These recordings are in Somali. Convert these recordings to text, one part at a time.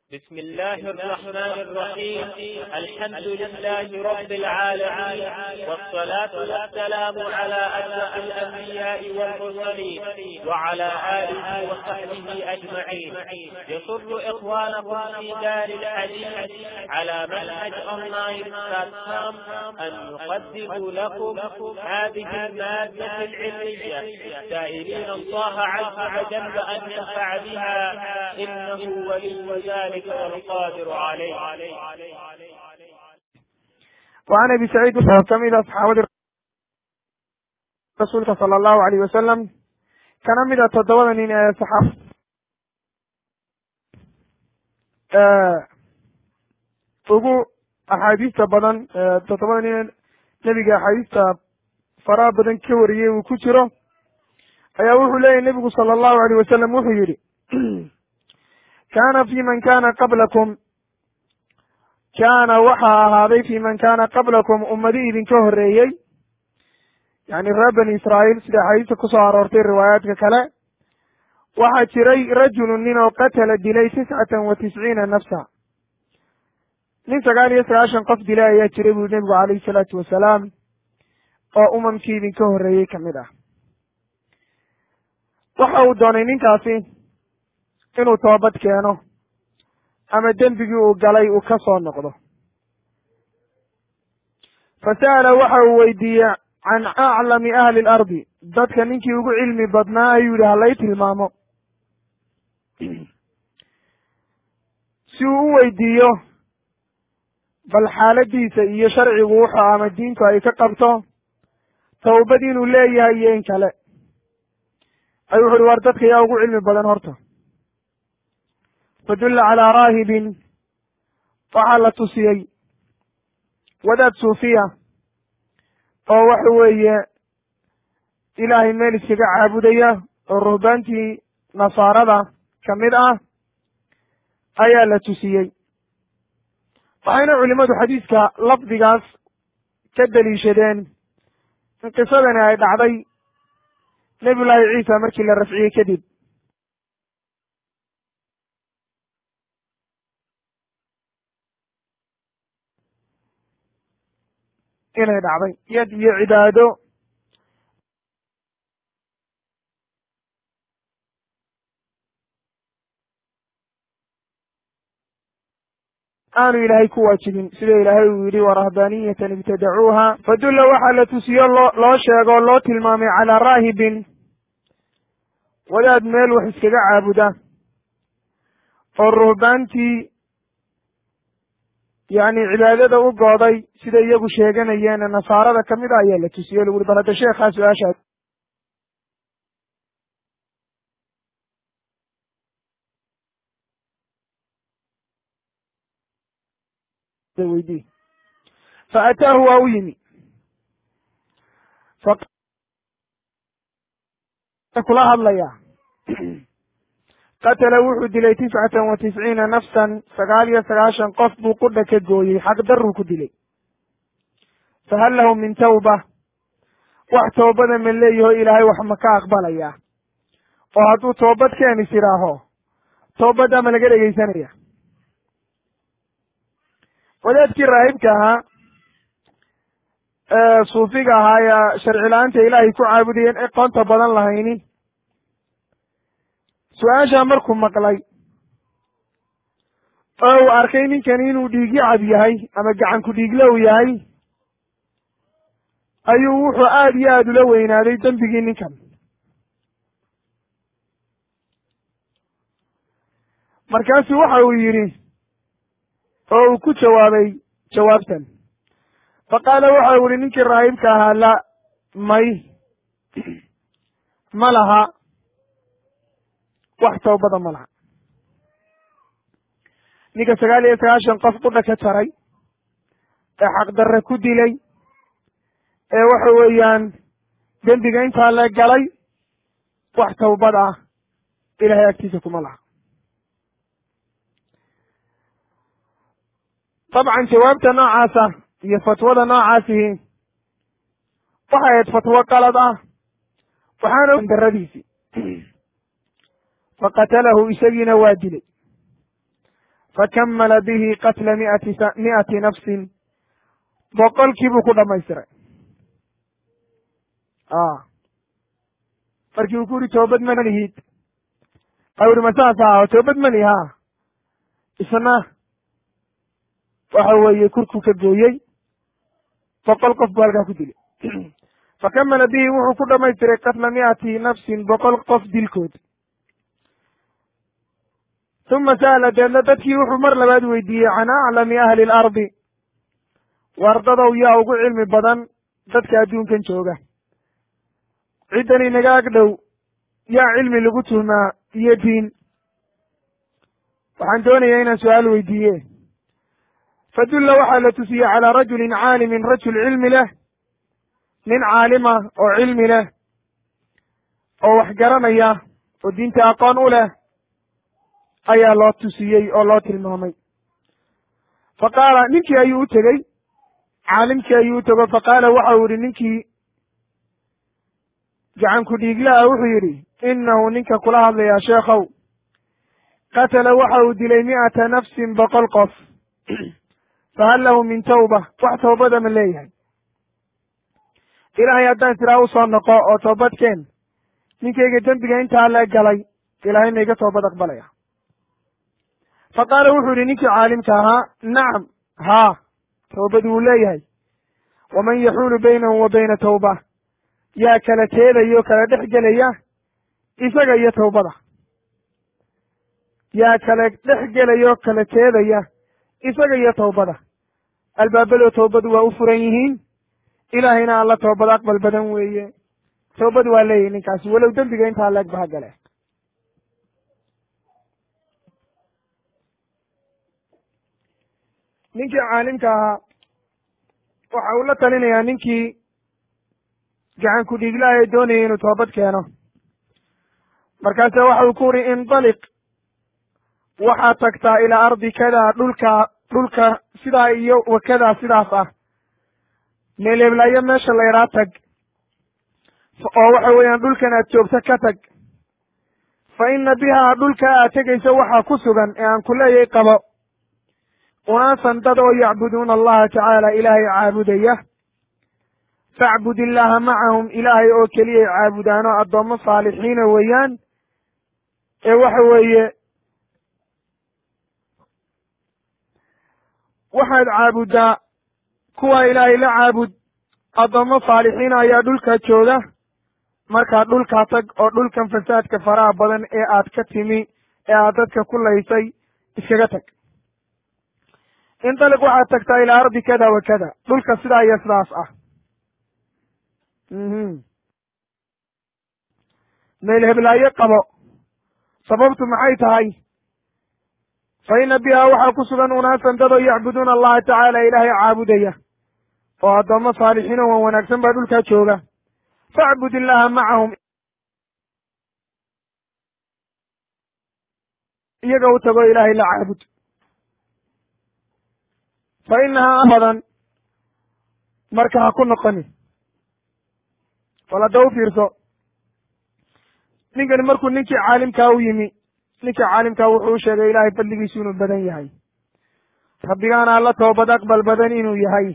بسم الله الرحمن الرحيم الحمد لله رب العالمين والصلاة والسلام على أشرف الأنبياء والمرسلين وعلى آله وصحبه أجمعين يسر إخوانكم في دار الحديث على منهج أونلاين بلاتفورم أن نقدم لكم هذه المادة العلمية سائلين الله عز وجل أن ينفع بها إنه ولي ذلك والقادر عليه وعن ابي سعيد kamid a saxaabadii rasuulka sala allahu alayh wasalam kana mid a toddobada nin ee saxaab ugu axaadiista badan toddobada nin ee nebiga axaadiista faraha badan ka wariyey uu ku jiro ayaa wuxuu leeyahy nebigu sala allahu alayh wasalam wuxuu yidhi kaana fi man kana qablakum kaana waxaa ahaaday fi man kana qablakum ummadi idinka horreeyey yani reer bani israa'iil sida axaadiista kusoo aroortay riwaayaadka kale waxaa jiray rajulun nin oo qatala dilay tiscatan wa tisciina nafsa nin sagaal iyo sagaashan qof dilay ayaa jiray buri nebigu calayhi salaatu wasalaam oo umamkii idinka horreeyey ka mid ah waxa uu doonay ninkaasi inuu toobad keeno ama dembigii uu galay uu ka soo noqdo fa sa'ala waxa uu weydiiyey can aclami ahli alardi dadka ninkii ugu cilmi badnaa ayuu yidhi halay tilmaamo si uu u weydiiyo bal xaaladiisa iyo sharcigu wuxuu ama diintu ay ka qabto tawbad inuu leeyahay iyo in kale ayuu wuxu uhi war dadka yaa ugu cilmi badan horta fadulla calaa raahibin waxaa la tusiyey wadaad suufiya oo waxa weeye ilaahay meel iskaga caabudaya oo ruhbaantii nasaarada ka mid ah ayaa la tusiyey waxayna culimmadu xadiiska lafdigaas ka deliishadeen in qisadani ay dhacday nebiyullaahi ciisa markii la rafciyey kadib inay dhacday yad iyo cibaado aanu ilaahay ku waajibin sida ilaahay uu yidhi warahbaaniyatan ibtadacuuha fadulla waxaa la tusiyo loo loo sheegoo loo tilmaamay calaa raahibin wadaad meel wax iskaga caabuda oo ruhbaantii yacni cibaadada u gooday sida iyagu sheeganayeen nasaarada ka mid a ayaa la tusiyey lagu uri bal hadda sheekhaa su-aashaa weydii fa ataahu waa u yimi kula hadlaya qatala wuxuu dilay tiscatan wa tisciina nafsan sagaal iyo sagaashan qof buu qudha ka gooyey xaqdaruu ku dilay fahal lahu min tawba wax toobada ma leeyaho ilaahay wax ma ka aqbalaya oo hadduu toobad keenis idhaaho toobaddaa ma laga dhegeysanaya wadaadkii raahibka ahaa ee suufiga ahaa ee sharci la-aanta ilaahay ku caabudayeen aqoonta badan lahaynin su-aashaa markuu maqlay oo uu arkay ninkani inuu dhiigyo cab yahay ama gacanku dhiiglow yahay ayuu wuxuu aada iyo aada ula weynaaday dembigii ninkan markaasuu waxa uu yidhi oo uu ku jawaabay jawaabtan fa qaala waxa uu yihi ninkii raahibka ahaa la may ma laha wax tawbada ma laha ninka sagaal iyo sagaashan qof qudha ka jaray ee xaqdarre ku dilay ee waxa weeyaan dembiga intaa la galay wax tawbad ah ilahay agtiisa kuma laha dabcan jawaabta noocaasa iyo fatwada noocaasihi waxay ahayd fatwo qalad ah waxaana daradiisii faqatalahu isagiina waa dilay fakamala bihi qatla miati mi'ati nafsin boqolkii buu ku dhamaystiray markii uu ku yidhi toobad manihid a uri masaas ah toobad mani ha isna waxa weeye kurkuu ka gooyey boqol qof buu halkaa ku dilay fakamala bihi wuxuu ku dhamaystiray qatla mi'ati nafsin boqol qof dilkood uma sa'ala deedna dadkii wuxuu mar labaad weydiiyey can aclami ahli alardi wardadow yaa ugu cilmi badan dadka adduunkan jooga ciddan inaga ag dhow yaa cilmi lagu tuhmaa iyo diin waxaan doonayaa inaan su-aal weydiiye fadulla waxaa la tusiyey calaa rajulin caalimin rajul cilmi leh nin caalima oo cilmi leh oo wax garanaya oo diinta aqoon u leh ayaa loo tusiyey oo loo tilmaamay fa qaala ninkii ayuu u tegey caalimkii ayuu u tego fa qaala waxa uu yihi ninkii gacanku dhiiglaha wuxuu yidhi innahu ninka kula hadlayaa sheekhow qatala waxa uu dilay mi'ata nafsin boqol qof fahal lahu min tawba wax toobada ma leeyahay ilaahay haddaan siraa u soo noqo oo toobadkeen ninkayga dembiga intaa la galay ilaahay ma iga toobad aqbalaya fa qaala wuxuu yidhi ninkii caalimka ahaa nacam haa toobad wuu leeyahay waman yaxuulu baynahu wa bayna tawba yaa kala teedaya oo kala dhex gelaya isaga iyo tawbada yaa kala dhex gelaya oo kala teedaya isaga iyo tawbada albaabadoo tawbadu waa u furan yihiin ilaahayna alla toobad aqbal badan weeye tawbad waa leeyahy ninkaasi walow dembiga intaa leeg ba ha gale ninkii caalimka ahaa waxa uu la talinayaa ninkii gacan ku dhiiglaha ee doonayay inuu toobad keeno markaase waxa uu ku uri indaliq waxaad tagtaa ilaa ardi kadaa dhulka dhulka sidaa iyo wakadaa sidaas ah meeleeblayo meesha layraa tag oo waxa weeyaan dhulkan aad joogto ka tag fa ina bihaa dhulka aad tegayso waxaa ku sugan ee aan ku leeyay qabo unaasan dad oo yacbuduuna allaha tacaala ilaahay caabudaya facbud illaaha macahum ilaahay oo keliyay caabudaano addoommo saalixiina weeyaan ee waxa weeye waxaad caabuddaa kuwa ilaahay la caabud addoommo saalixiina ayaa dhulka jooga markaa dhulkaa tag oo dhulkan fasaadka faraha badan ee aad ka timi ee aad dadka ku laysay iskaga tag indaliq waxaad tagtaa ilaa ardi kada wa kada dhulka sidaa iyo sidaas ah meel heblaayo qabo sababtu maxay tahay fa ina bihaa waxaa ku sugan unaasan dadoo yacbuduuna allaha tacaala ilaahay caabudaya oo addoommo saalixiin oo wan wanaagsan baa dhulkaa jooga facbud illaaha macahum iyaga u tago ilaahay la caabud fa inahaa badan marka ha ku noqonin bal hadda u fiirso ninkani markuu ninkii caalimkaa u yimi ninkii caalimkaa wuxuu u sheegay ilaahay fadligiisu inuu badan yahay rabbigaana alla toobad aqbal badan inuu yahay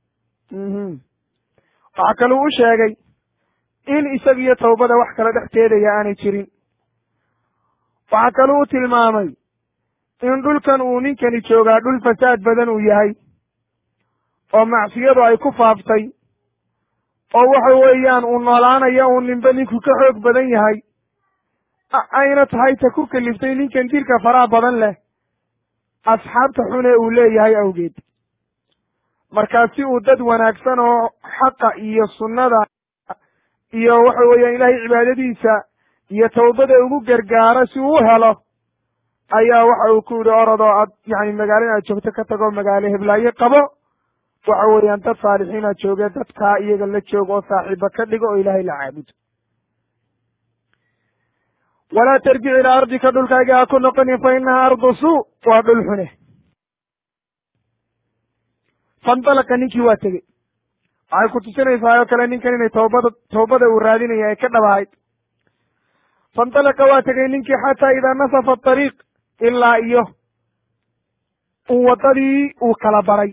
waxaa kaluu u sheegay in isaga iyo tawbada wax kala dhex teedaya aanay jirin waxaa kaluu u tilmaamay in dhulkan uu ninkani joogaa dhul fasaad badan uu yahay oo macsiyadu ay ku faaftay oo waxa weeyaan uu noolaanaya uu ninba ninku ka xoog badan yahay ayna tahay ta ku kaliftay ninkan dilka faraha badan leh asxaabta xune uu leeyahay awgeed markaa si uu dad wanaagsan oo xaqa iyo sunnada iyo waxa weeyaan ilaahay cibaadadiisa iyo tawbada ugu gargaaro si uu u helo ayaa waxa uu ku yidhi orodoo aad yani magaalada aad joogto ka tago magaalo heblaayo qabo waxa weeyaan dad saalixiina jooge dadkaa iyaga la jooga oo saaxiiba ka dhigo oo ilaahay la caabudo walaa tarjic ilaa ardika dhulkaaga ha ku noqonin fa inahaa ardu suu waa dhul xune fandalaqa ninkii waa tegey waxay ku tusinaysaa oo kale ninkan inay toobada toobada uu raadinaya ay ka dhabahayd fandalaqa waa tegey ninkii xataa idaa nasafa atariiq ilaa iyo uu waddadii uu kala baray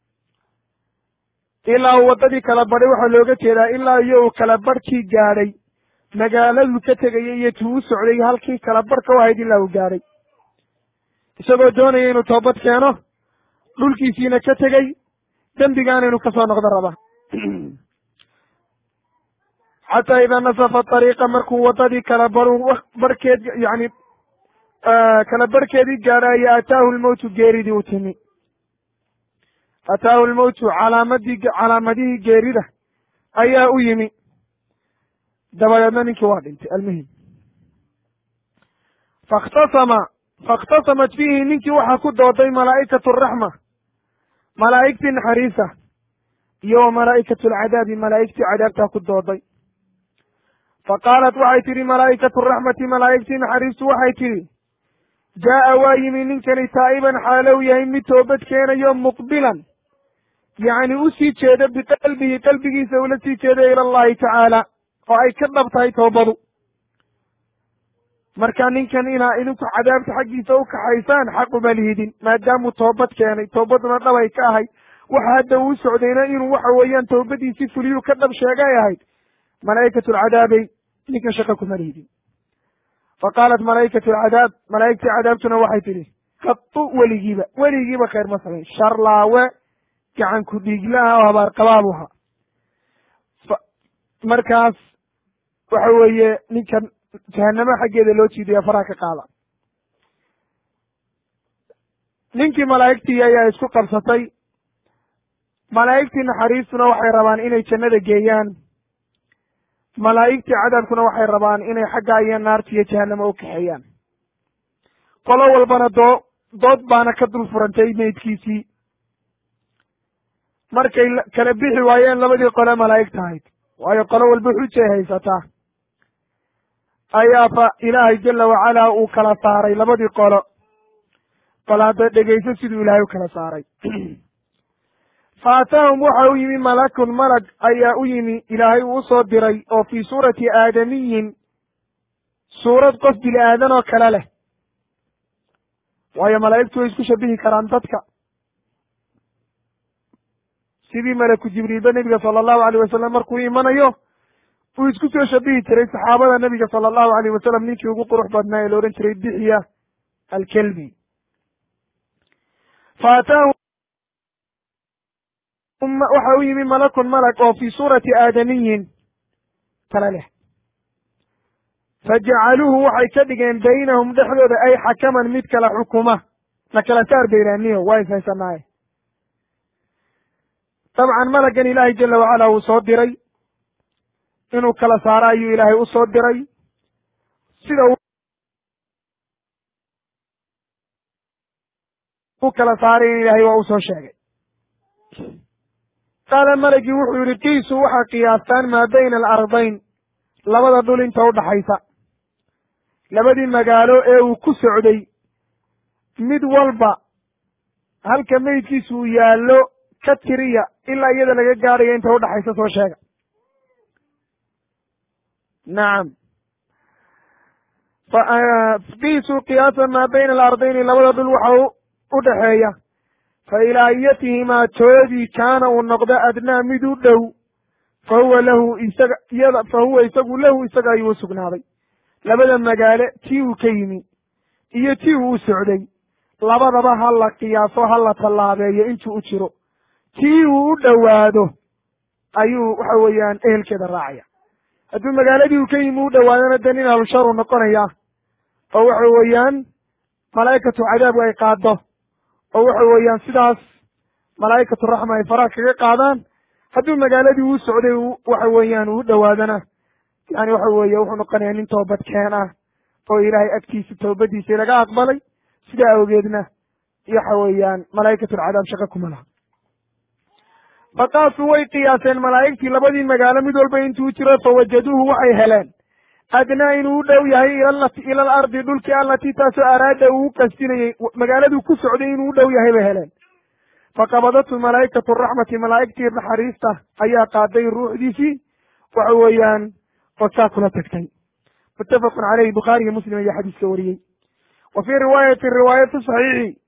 ilaa uu waddadii kala badhay waxaa looga jeedaa ilaa iyo uu kala barhkii gaadhay magaaladuu ka tegayay iyo tuu u socday halkii kala barhka u ahayd ilaa uu gaadhay isagoo doonaya inuu toobad keeno dhulkiisiina ka tegey dembigaana inuu kasoo noqdo raba xataa idaa nasafa ariiqa markuu waddadii kala baru barhkeed yani kala barhkeedii gaadhaayo ataahu lmowtu geeridii u timi ataahu lmowtu calaamadii calaamadihii geerida ayaa u yimi dabadeedna ninkii waa dhintay almuhim fakhtasama faاkhtasamat fiihi ninkii waxaa ku dooday malaa'ikatu araxma malaa'igtii naxariisa iyo wa malaa'ikatu alcadaabi malaa'igtii cadaabtaa ku dooday faqaalat waxay tidhi malaa'ikatu araxmati malaa'igtii naxariistu waxay tidhi jaa'a waa yimi ninkani taa'iban xaalow yahay mid toobad keenayo muqbilan yacni u sii jeeda biqalbihi qalbigiisa ula sii jeeda ila allahi tacaala oo ay ka dhab tahay toobadu marka ninkan inaa idinku cadaabta xaggiisa u kaxaysaan xaq uma lihidin maadaamuu toobad keenay toobaduna dhab ay ka ahay waxa hadda uu socdayna inuu waxa weeyaan toobadiisii fuliyuu ka dhab sheegay ahayd malaa'ikatu alcadaabay ninkan shaqa kuma lihidin faqaalat malaa'ikatu alcadaab malaa'igtii cadaabtuna waxay tidhi qatu weligiiba weligiiba khayr ma samayn sharlaawe gacan ku dhiiglaha oo habaar qabaabu ahaa markaas waxa weeye ninkan jahanamo xaggeeda loo jiidaya faraha ka qaada ninkii malaa'igtii ayaa isku qabsatay malaa'igtii naxariistuna waxay rabaan inay jannada geeyaan malaa'igtii cadaabkuna waxay rabaan inay xagga iyo naarta iyo jahanamo u kaxeeyaan qolo walbana doo dood baana ka dul furantay meydkiisii markay kala bixi waayeen labadii qole malaa'igta ahayd waayo qolo walba xujay haysataa ayaa fa ilaahay jala wacalaa uu kala saaray labadii qolo bal hadda dhegayso siduu ilaahay u kala saaray fa ataahum waxa u yimi malakun malag ayaa u yimi ilaahay uu usoo diray oo fii suurati aadamiyin suurad qof bini aadan oo kale leh waayo malaa'igtu way isku shabihi karaan dadka sidii malaku jibriilba nebiga sala allahu alayh wasalam markuu imanayo uu isku soo shabihi jiray saxaabada nebiga sala allahu alayh wasalam ninkii ugu qurux badnaa ee la odhan jiray dixiya alkelbi fa ataahu waxa u yimi malakun malag oo fii suurati aadamiyin kale leh fajacaluuhu waxay ka dhigeen baynahum dhexdooda ay xakaman mid kala xukuma na kala saar bayraaniyo waa is haysanaaye dabcan malagan ilaahay jala wacala uu soo diray inuu kala saaro ayuu ilaahay u soo diray sida u kala saaray in ilaahay waa usoo sheegay qaala malagii wuxuu yihi qiisu waxaa qiyaastaan maa bayna alardayn labada dhul inta udhaxaysa labadii magaalo ee uu ku socday mid walba halka meydkiisu uu yaallo ka tiriya ilaa iyada laga gaadhayo inta udhaxaysa soo sheega nacam qiisuu qiyaasan maa bayna alardayni labada dhul waxa u dhaxeeya fa ilaa ayatihimaa toodii kaana uu noqdo adnaa mid u dhow fa huwa lahu isaga iyada fa huwa isagu lahu isaga ayuu u sugnaaday labada magaale tii uu ka yimi iyo tii uu u socday labadaba ha la qiyaaso ha la tallaabeeyo intuu u jiro tii uu u dhowaado ayuu waxa weeyaan ehelkeeda raacaya hadduu magaaladii uu ka yimi u dhowaadona de nin ahlusharu noqonaya oo waxa weeyaan malaa'ikatu cadaabku ay qaado oo waxa weeyaan sidaas malaa'ikatu raxma ay faraha kaga qaadaan hadduu magaaladii uu socday waxa weeyaan uu dhowaadana yani waxa weeye wuxuu noqonaya nin toobad keen ah oo ilaahay agtiisa toobadiisa laga aqbalay sidaa awgeedna waxa weeyaan malaa'ikatulcadaab shaqa kuma laha faqaasuu way qiyaaseen malaa'igtii labadii magaalo mid walba intuu jiro fawajaduuhu waxay heleen adnaa inuu u dhow yahay ila alardi dhulkii allatii taasoo araada uu u qasdinayey magaaladuu ku socday inuu u dhow yahay bay heleen faqabadatu malaa'ikatu raxmati malaa'igtii naxariista ayaa qaaday ruuxdiisii waxa weeyaan oo saa kula tagtay muttafaqun caleyhi bukhaariyo muslim ayaa xadiiska wariyey wa fii riwaayati riwaayati saxiixi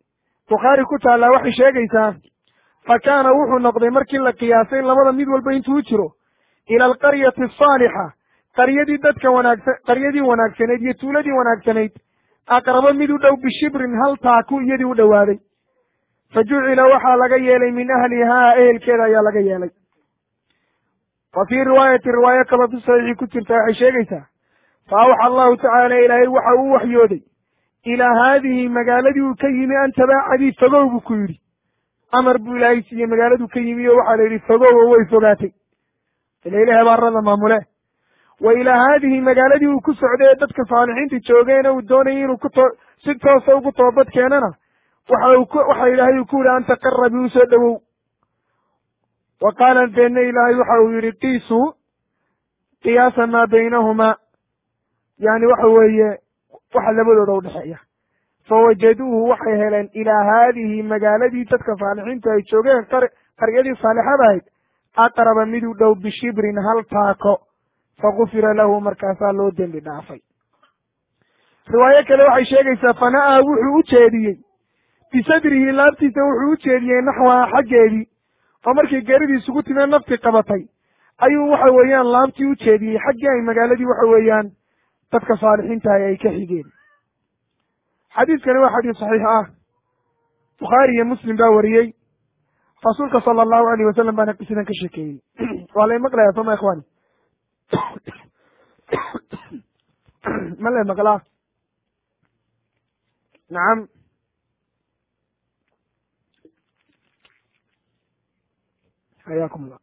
bukhaari ku taallaa waxay sheegaysaa fa kaana wuxuu noqday markii la qiyaasay labada mid walba intuu jiro ila alqaryati asaalixa qaryadii dadka wanaagsan qaryadii wanaagsanayd iyo tuuladii wanaagsanayd aqrabo mid u dhow bishibrin hal taaku iyadii u dhowaaday fa jucila waxaa laga yeelay min ahlihaa ehelkeeda ayaa laga yeelay wa fii riwaayati riwaayo kaloo fi saxiixi ku jirta waxay sheegaysaa fa awxa allahu tacaala ilaahay waxa uu waxyooday ilaa haadihi magaaladii uu ka yimi an tabaacadii fogow buu ku yidhi amar buu ilaahay siiyey magaaladuu ka yimi o waxaa la yidhi fogow oo way fogaatay ila ilahay baarada maamule wa ilaa haadihi magaaladii uu ku socday ee dadka saalixiinta joogeena uu doonayay inuu ku too si toosa ugu toobad keenana waxa uu ku waxa ilaahay uu ku yihi anta qarabi usoo dhowow wa qaala deedna ilaahay waxa uu yidhi qiisuu qiyaasa maa baynahumaa yani waxa weeye waxa labadooda udhexeeya fawajaduuhu waxay heleen ilaa haadihi magaaladii dadka saalixiintu ay joogeen qar qaryadii saalixada ahayd aqraba mid u dhow bishibrin hal taako fagufira lahu markaasaa loo dembi dhaafay riwaayo kale waxay sheegaysaa fana'aa wuxuu u jeediyey bisadrihi laabtiisa wuxuu u jeediyey naxwaha xaggeedii oo markii geeridii isugu timee nafti qabatay ayuu waxa weeyaan laabtii u jeediyey xaggii ay magaaladii waxa weeyaan dadka saalixiintahay ay ka xigeen xadiiskani waa xadiis saxiix ah bukhaari iyo muslim baa wariyey rasuulka sala allahu alayh wasalam baana qisidan ka sheekeeyey waa lay maqlaya soma ikhwani ma lay maqlaa nacam xayaakum allah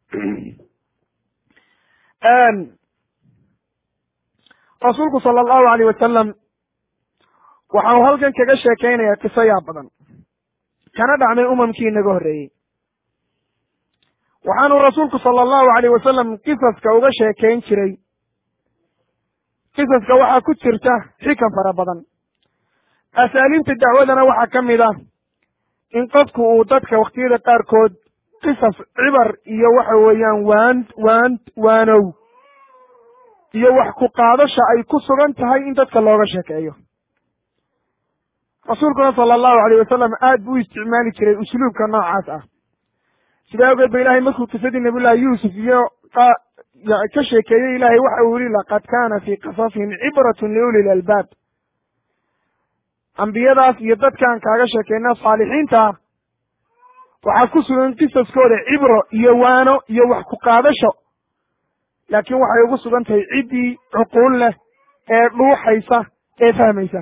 rasuulku sala allahu alayh wasalam waxa uu halkan kaga sheekeynayaa qiso yaa badan kana dhacmay umamkii inaga horreeyey waxaanu rasuulku sala allahu alayh wasalam qisaska uga sheekayn jiray qisaska waxaa ku jirta xikan fara badan asaaliibta dacwadana waxaa ka mid ah in qofku uu dadka wakhtiyada qaarkood qisas cibar iyo waxa weeyaan waan waan waanow iyo wax ku qaadasha ay ku sugan tahay in dadka looga sheekeeyo rasuulkuna sala allahu alayh wasalam aad buu u isticmaali jiray usluubka noocaas ah sidaa awgeed ba ilahay markuu qisadii nabiyullahi yuusuf iyo ka sheekeeyey ilahay waxa uu yihi laqad kaana fii qasasihim cibratun liuli lalbaab ambiyadaas iyo dadkaan kaaga sheekeyna saalixiinta ah waxaa ku sugan qisaskooda cibro iyo waano iyo wax ku qaadasho laakiin waxay ugu sugan tahay ciddii cuquul leh ee dhuuxaysa ee fahmaysa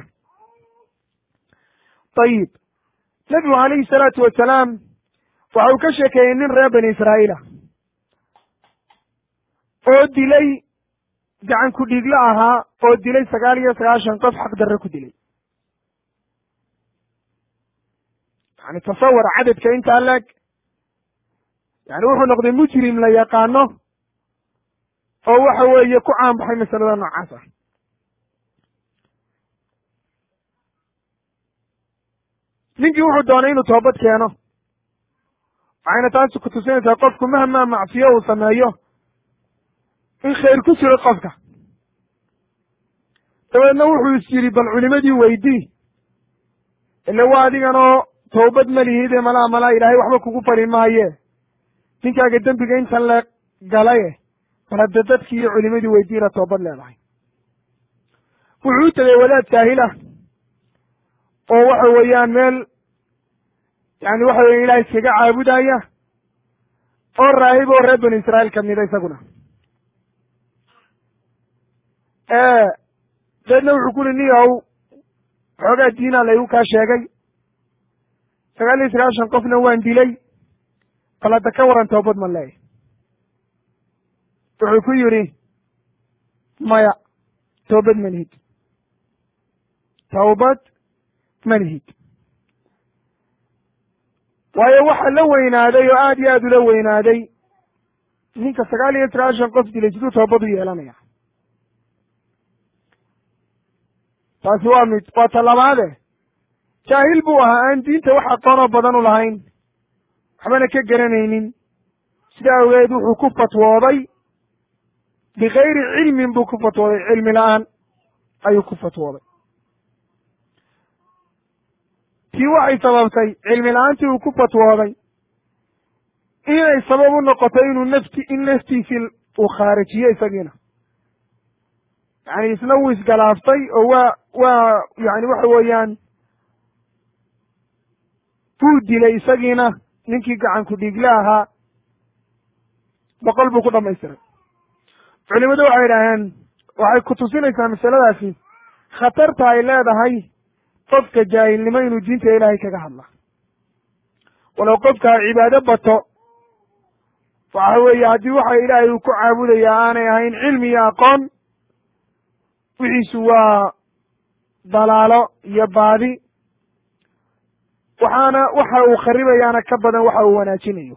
ayib nebigu calayhi salaatu wasalaam waxa uu ka sheekeeyey nin reer bani israa'iila oo dilay gacan ku dhiiglo ahaa oo dilay sagaal iyo sagaashan qof xaq darre ku dilay yani tasawar cadadka intaa leeg yani wuxuu noqday mujrim la yaqaano oo waxa weeye ku caan baxay masalada noocaas ah ninkii wuxuu doonay inuu toobad keeno waxayna taasi ku tusinaysaa qofku mahmaa macsiyo uu sameeyo in khayr ku jiro qofka dabeedna wuxuu is yidhi bal culimadii weydii ile waa adiganoo toobad ma lihide malaa malaa ilaahay waxba kugu fali maaye ninkaaga dembiga intan le galaye bal hadda dadkii iyo culimadii weydiina toobad leedahay wuxuu u tegay wadaad jaahila oo waxa weeyaan meel yani waxa weya ilaah iskaga caabudaya oo raahib oo reer bani israa'iil kamida isaguna deedna wuxuu ku uri niyow xoogaa diinaa laygu kaa sheegay sagaal iyo sagaashan qofna waan dilay bal hadda ka waran toobad ma leeyahy wuxuu ku yidhi maya toobad ma lihid tawbad ma lihid waayo waxa la weynaaday oo aad iyo aad ula weynaaday ninka sagaal iyo sagaashan qof dilay siduu toobad u yeelanaya taasi waa mid waa talabaade jaahil buu ahaa aan diinta wax aqoonoo badan u lahayn waxbana ka garanaynin sida awgeed wuxuu ku fatwooday bikayri cilmin buu ku fatwooday cilmi la-aan ayuu ku fatwooday tii waxay sababtay cilmi la-aantii uu ku fatwooday inay sabab u noqotay inuu nafti in naftiisii uu khaarijiyo isagiina yani isna wuu isgalaaftay oo waa waa yani waxa weeyaan wuu dilay isagiina ninkii gacanku dhiigle ahaa boqol buu ku dhamaystiray culimadu waxay idhaaheen waxay ku tusinaysaa masaladaasi khatarta ay leedahay qofka jaahilnimo inuu diinta ilaahay kaga hadla walow qofka cibaado bato waxa weeye haddii waxa ilaahay uu ku caabudaya aanay ahayn cilmi iyo aqoon wixiisu waa dalaalo iyo baadi waxaana waxa uu kharibayaana ka badan waxa uu wanaajinayo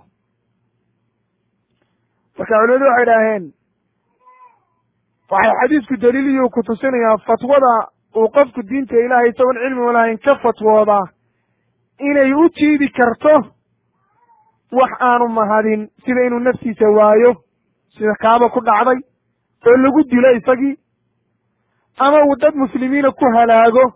marka culimadu waxay idhaaheen waxay xadiisku daliiliyuu ku tusinayaa fatwada uu qofku diinta ilaahay isagoon cilmi lahayn ka fatwoodaa inay u jiidi karto wax aanu mahadin sida inuu naftiisa waayo sida kaaba ku dhacday oo lagu dilo isagii ama uu dad muslimiina ku halaago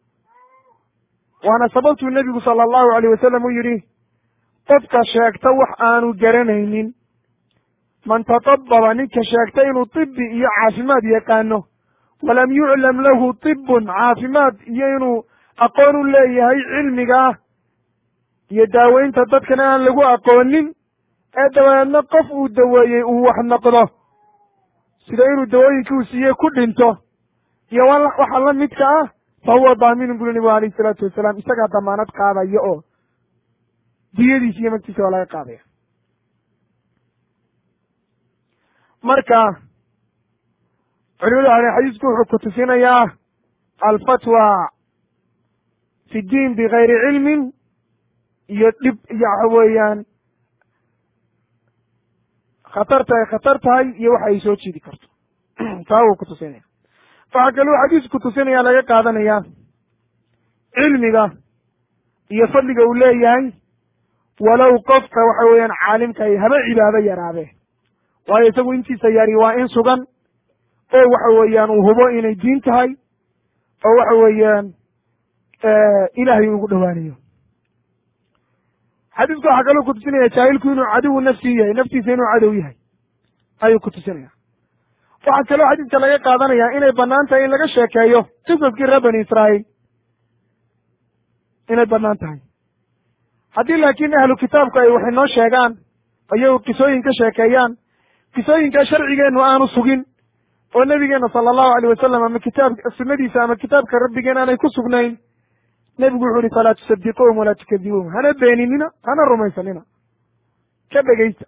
waana sababtuu nebigu sala allahu alayh wasalam u yidhi qofka sheegta wax aanu garanaynin man tatababa ninka sheegta inuu tibi iyo caafimaad yaqaano walam yuclam lahu tibun caafimaad iyo inuu aqoon u leeyahay cilmigaa iyo daaweynta dadkana aan lagu aqoonin ee dabadeedna qof uu daweeyey uu wax noqdo sida inuu dawooyinkii uu siiyey ku dhinto iyo waxa la midka ah fa huwa daaminun buli nabigu alayh isalaatu wasalaam isagaa damaanad qaadaya oo diyadiisa iyo magtiisa waa laga qaadaya marka culimadu waxay xadiisku wuxuu ku tusinayaa alfatwa fi diin bigayri cilmin iyo dhib iyo waxa weeyaan khatarta ay khatar tahay iyo waxa ay soo jiidi karto taa wuu ku tusinaya waxaa kaluu xadiisku tusinaya laga qaadanaya cilmiga iyo fadliga uu leeyahay walow qofka waxa weeyaan caalimka ay haba cibaado yaraadee waayo isagu intiisa yari waa in sugan oo waxa weeyaan uu hubo inay diin tahay oo waxa weeyaan ilaahay ugu dhowaanayo xadiisku waxaa kaloo ku tusinaya jaahilku inuu cadowu nafsii yahay naftiisa inuu cadow yahay ayuu ku tusinaya waxaa kaloo xadiiska laga qaadanaya inay banaan tahay in laga sheekeeyo qisaskii reer bani israa'iil inay banaan tahay haddii laakiin ahlu kitaabku ay wax inoo sheegaan ayagu qisooyin ka sheekeeyaan qisooyinkaa sharcigeennu aanu sugin oo nebigeena sala allahu alayh wasalam ama kitaab sunnadiisa ama kitaabka rabbigeen aanay ku sugnayn nebigu wuxu uhi falaa tusadiquuhum walaa tukadibuuhum hana beeninina hana rumaysanina ka dhegeysta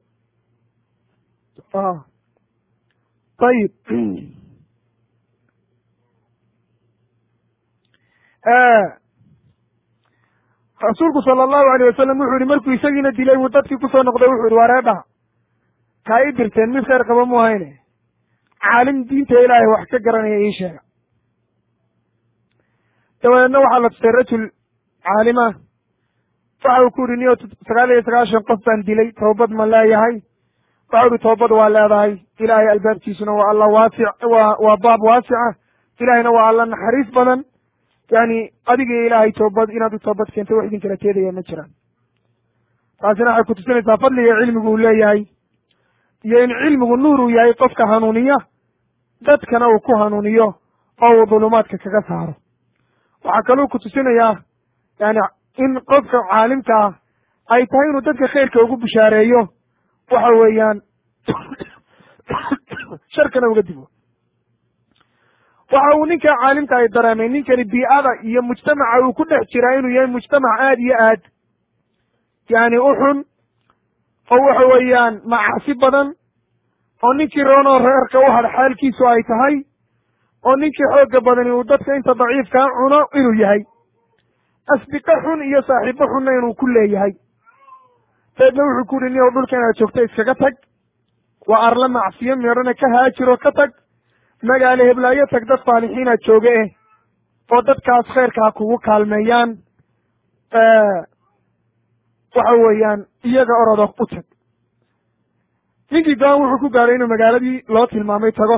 ayib rasuulku sala allahu alayh wasalam wuxuu yihi markuu isagiina dilay buu dadkii kusoo noqday wuxuu yihi wareedhaha kaa ii dirteen mid khayr qaba mu ahayne caalim diinta ilaahay wax ka garanaya ii sheega dabadeedna waxaa la tusay rajul caalima waxa uu ku yihi niyo sagaal iyo sagaashan qof baan dilay toobad ma leeyahay waxa uhi toobad waa leedahay ilaahay albaabkiisuna waa alla waasic waa waa baab waasica ilaahayna waa alla naxariis badan yani adiga ilaahay toobad inaad u toobad keento wax idin kala teedaya ma jiraan taasina waxay ku tusinaysaa fadliga cilmigu uu leeyahay iyo in cilmigu nuur uu yahay qofka hanuuniya dadkana uu ku hanuuniyo oo uu dulumaadka kaga saaro waxaa kaluu ku tusinayaa yani in qofka caalimka ah ay tahay inuu dadka khayrka ugu bishaareeyo waxa weeyaan sharkana uga digo waxa uu ninka caalimka ay dareemay ninkani bii'ada iyo mujtamaca uu ku dhex jiraa inuu yahay mujtamac aad iyo aad yani u xun oo waxa weeyaan macaasi badan oo ninkii roonoo reerka u hadh xaalkiisu ay tahay oo ninkii xoogga badani uu dadka inta daciifkaa cuno inuu yahay asdiqo xun iyo saaxiibo xunna inuu ku leeyahay dabeedna wuxuu ku yihi niyow dhulka inaad joogto iskaga tag waa arla macsiyo meedhana ka haajiro ka tag magaalo heblaayo tag dad saalixiina jooge eh oo dadkaas khayrka ha kugu kaalmeeyaan waxa weeyaan iyaga orodo u tag ninkii go-aan wuxuu ku gaadhay inuu magaaladii loo tilmaamay tago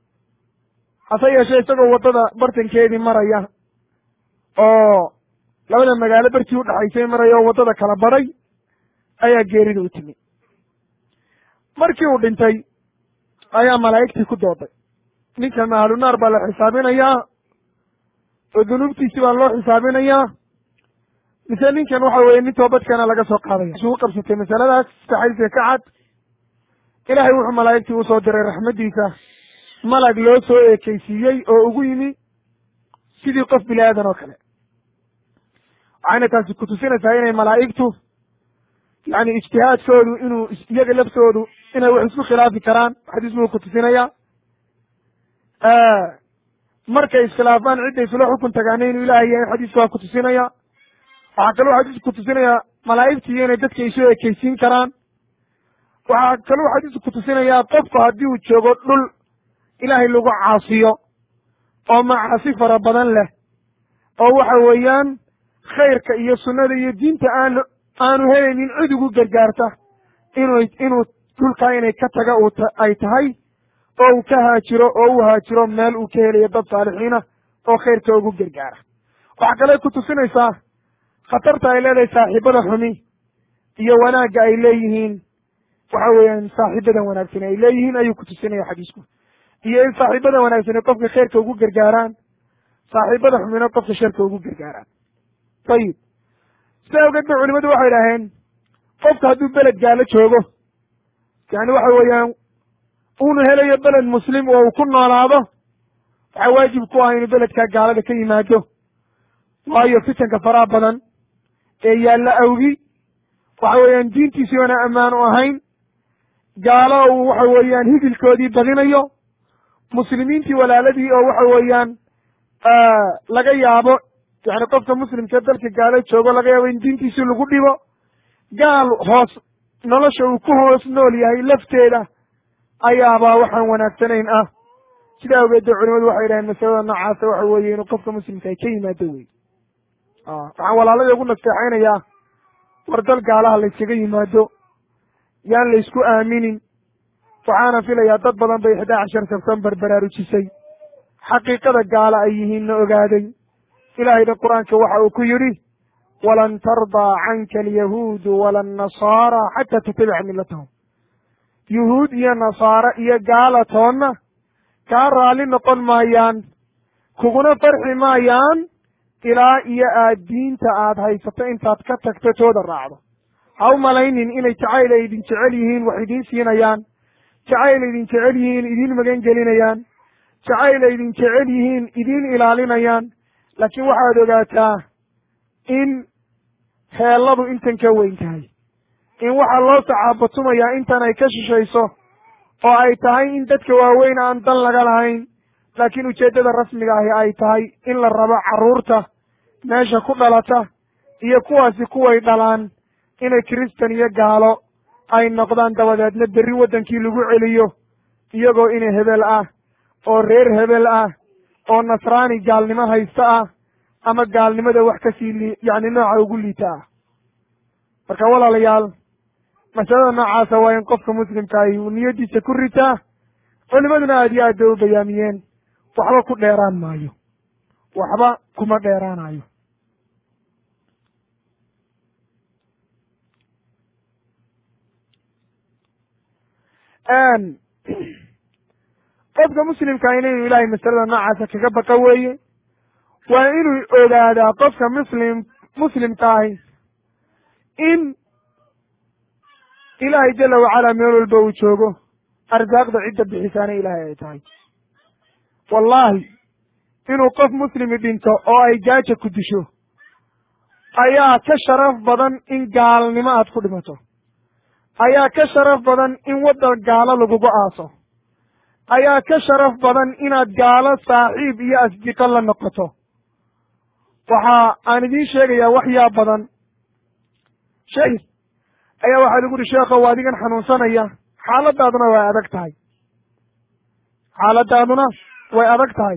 hase yeeshee isagoo waddada bartankeedii maraya oo labada magaalo bartii udhaxaysay maraya oo waddada kala badhay ayaa geerida u timi markii uu dhintay ayaa malaa'igtii ku dooday ninkan ahlunaar baa la xisaabinayaa oo dunuubtiisi baa loo xisaabinayaa mise ninkan waxa weeye nin toobadkana laga soo qaadaya isugu qabsatay masaladaas saxadiiska ka cad ilaahay wuxuu malaa'igtii usoo diray raxmaddiisa malag loo soo eekeysiiyey oo ugu yimi sidii qof bini aadan oo kale waxayna taasi kutusinaysaa inay malaa'igtu yani ijtihaadkoodu inuu iyaga laftoodu inay wax isku khilaafi karaan xadiis buu kutusinaya markay iskhilaafaan cidday isula xukun tagaana inuu ilahay yahay xadiisku waa kutusinaya waxaa kaloo xadiisku kutusinaya malaa'igtii inay dadka isu ekeysiin karaan waxaa kaloo xadiisku kutusinayaa qofku haddii uu joogo dhul ilaahay lagu caasiyo oo macaasi fara badan leh oo waxa weeyaan khayrka iyo sunnada iyo diinta aan aanu helaynin cid ugu gargaarta inuu inuu dhulkaa inay ka taga uu ay tahay oo uu ka haajiro oo u haajiro meel uu ka helayo dad saalixiina oo khayrka ugu gargaara waxaa kale ku tusinaysaa khatarta ay leedahay saaxiibada xumi iyo wanaagga ay leeyihiin waxa weeyaan saaxiibadan wanaagsan ay leeyihiin ayuu ku tusinaya xadiisku iyo in saaxiibada wanaagsani qofka khayrka ugu gargaaraan saaxiibada xumina qofka sharka ugu gargaaraan ayib sidaa awgeed ba culimadu waxay idhaaheen qofka hadduu beled gaalo joogo yani waxa weeyaan uunu helayo beled muslim oo uu ku noolaado waxaa waajib ku ah inuu beledkaa gaalada ka yimaado waayo fitanka faraha badan ee yaalla awgi waxa weeyaan diintiisii oona ammaan u ahayn gaalo uu waxa weeyaan higilkoodii badinayo muslimiintii walaaladii oo waxa weeyaan laga yaabo yani qofka muslimka dalka gaalo joogo laga yaabo in diintiisii lagu dhibo gaal hoos nolosha uu ku hoos nool yahay lafteeda ayaabaa waxaan wanaagsanayn ah sidaa awgeed dee culimadu waxay yidhaheen masalada noocaasa waxa weeye inuu qofka muslimka ay ka yimaado wey waxaan walaalada ugu nasteexaynayaa war dal gaalaha layskaga yimaado yaan laysku aaminin waxaana filayaa dad badan bay ixdaa cashar sebtembar baraarujisay xaqiiqada gaala ay yihiinna ogaaday ilaahayna qur-aanka waxa uu ku yidhi walan tardaa canka alyahuudu wala annasaara xataa tatabica millatahum yuhuud iyo nasaare iyo gaala toonna kaa raalli noqon maayaan kuguna farxi maayaan ilaa iyo aad diinta aad haysato intaad ka tagto tooda raacdo ha u malaynin inay jacayl ay idin jecel yihiin wax idiin siinayaan jacayl idin jecel yihiin idiin magan gelinayaan jacayl ay idin jecel yihiin idiin ilaalinayaan laakiin waxaad ogaataa in heelladu intan ka weyn tahay in waxaa loo sacaabatumayaa intan ay ka shishayso oo ay tahay in dadka waaweyn aan dan laga lahayn laakiin ujeeddada rasmiga ahi ay tahay in la rabo carruurta meesha ku dhalata iyo kuwaasi kuway dhalaan inay kiristan iyo gaalo ay noqdaan dabadeedna berri waddankii lagu celiyo iyagoo ina hebel ah oo reer hebel ah oo nasraani gaalnimo haysta ah ama gaalnimada wax kasii li yacni nooca ugu liita ah marka walaalayaal masalada noocaasa waa in qofka muslimka ahi uu niyaddiisa ku ritaa culimaduna aad iyo aad bay u bayaamiyeen waxba ku dheeraan maayo waxba kuma dheeraanayo qofka muslimkaa inaynu ilaahay masalada noocaasa kaga baqa weeye waa inuu ogaadaa qofka muslim muslimka ahi in ilaahay jala wacalaa meel walba uu joogo arsaaqda cidda bixisaana ilaahay ay tahay wallaahi inuu qof muslimi dhinto oo ay gaaja ku disho ayaa ka sharaf badan in gaalnimo aad ku dhimato ayaa ka sharaf badan in waddan gaalo lagugu aaso ayaa ka sharaf badan inaad gaalo saaxiib iyo asdiqo la noqoto waxa aan idiin sheegayaa waxyaa badan sheeg ayaa waxaa lagu uhi sheekhow adigan xanuunsanaya xaaladaaduna way adag tahay xaaladaaduna way adag tahay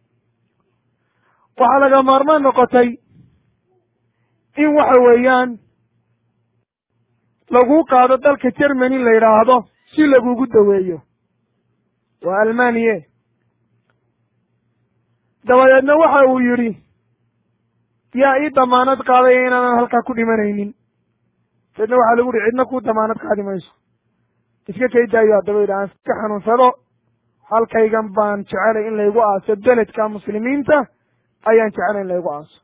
waxaa laga maarmaan noqotay in waxa weeyaan laguu qaado dalka germany la yidhaahdo si lagugu daweeyo waa almaniye dabadeedna waxa uu yidhi yaa ii damaanad qaadaya inaanan halkaa ku dhimanaynin deedna waxaa lagu uhi cidna kuu damaanad qaadi mayso iska kay daayo haddaba yidhi aan iska xanuunsado halkaygan baan jecelay in laygu aaso beledka muslimiinta ayaan jecelay in laygu aaso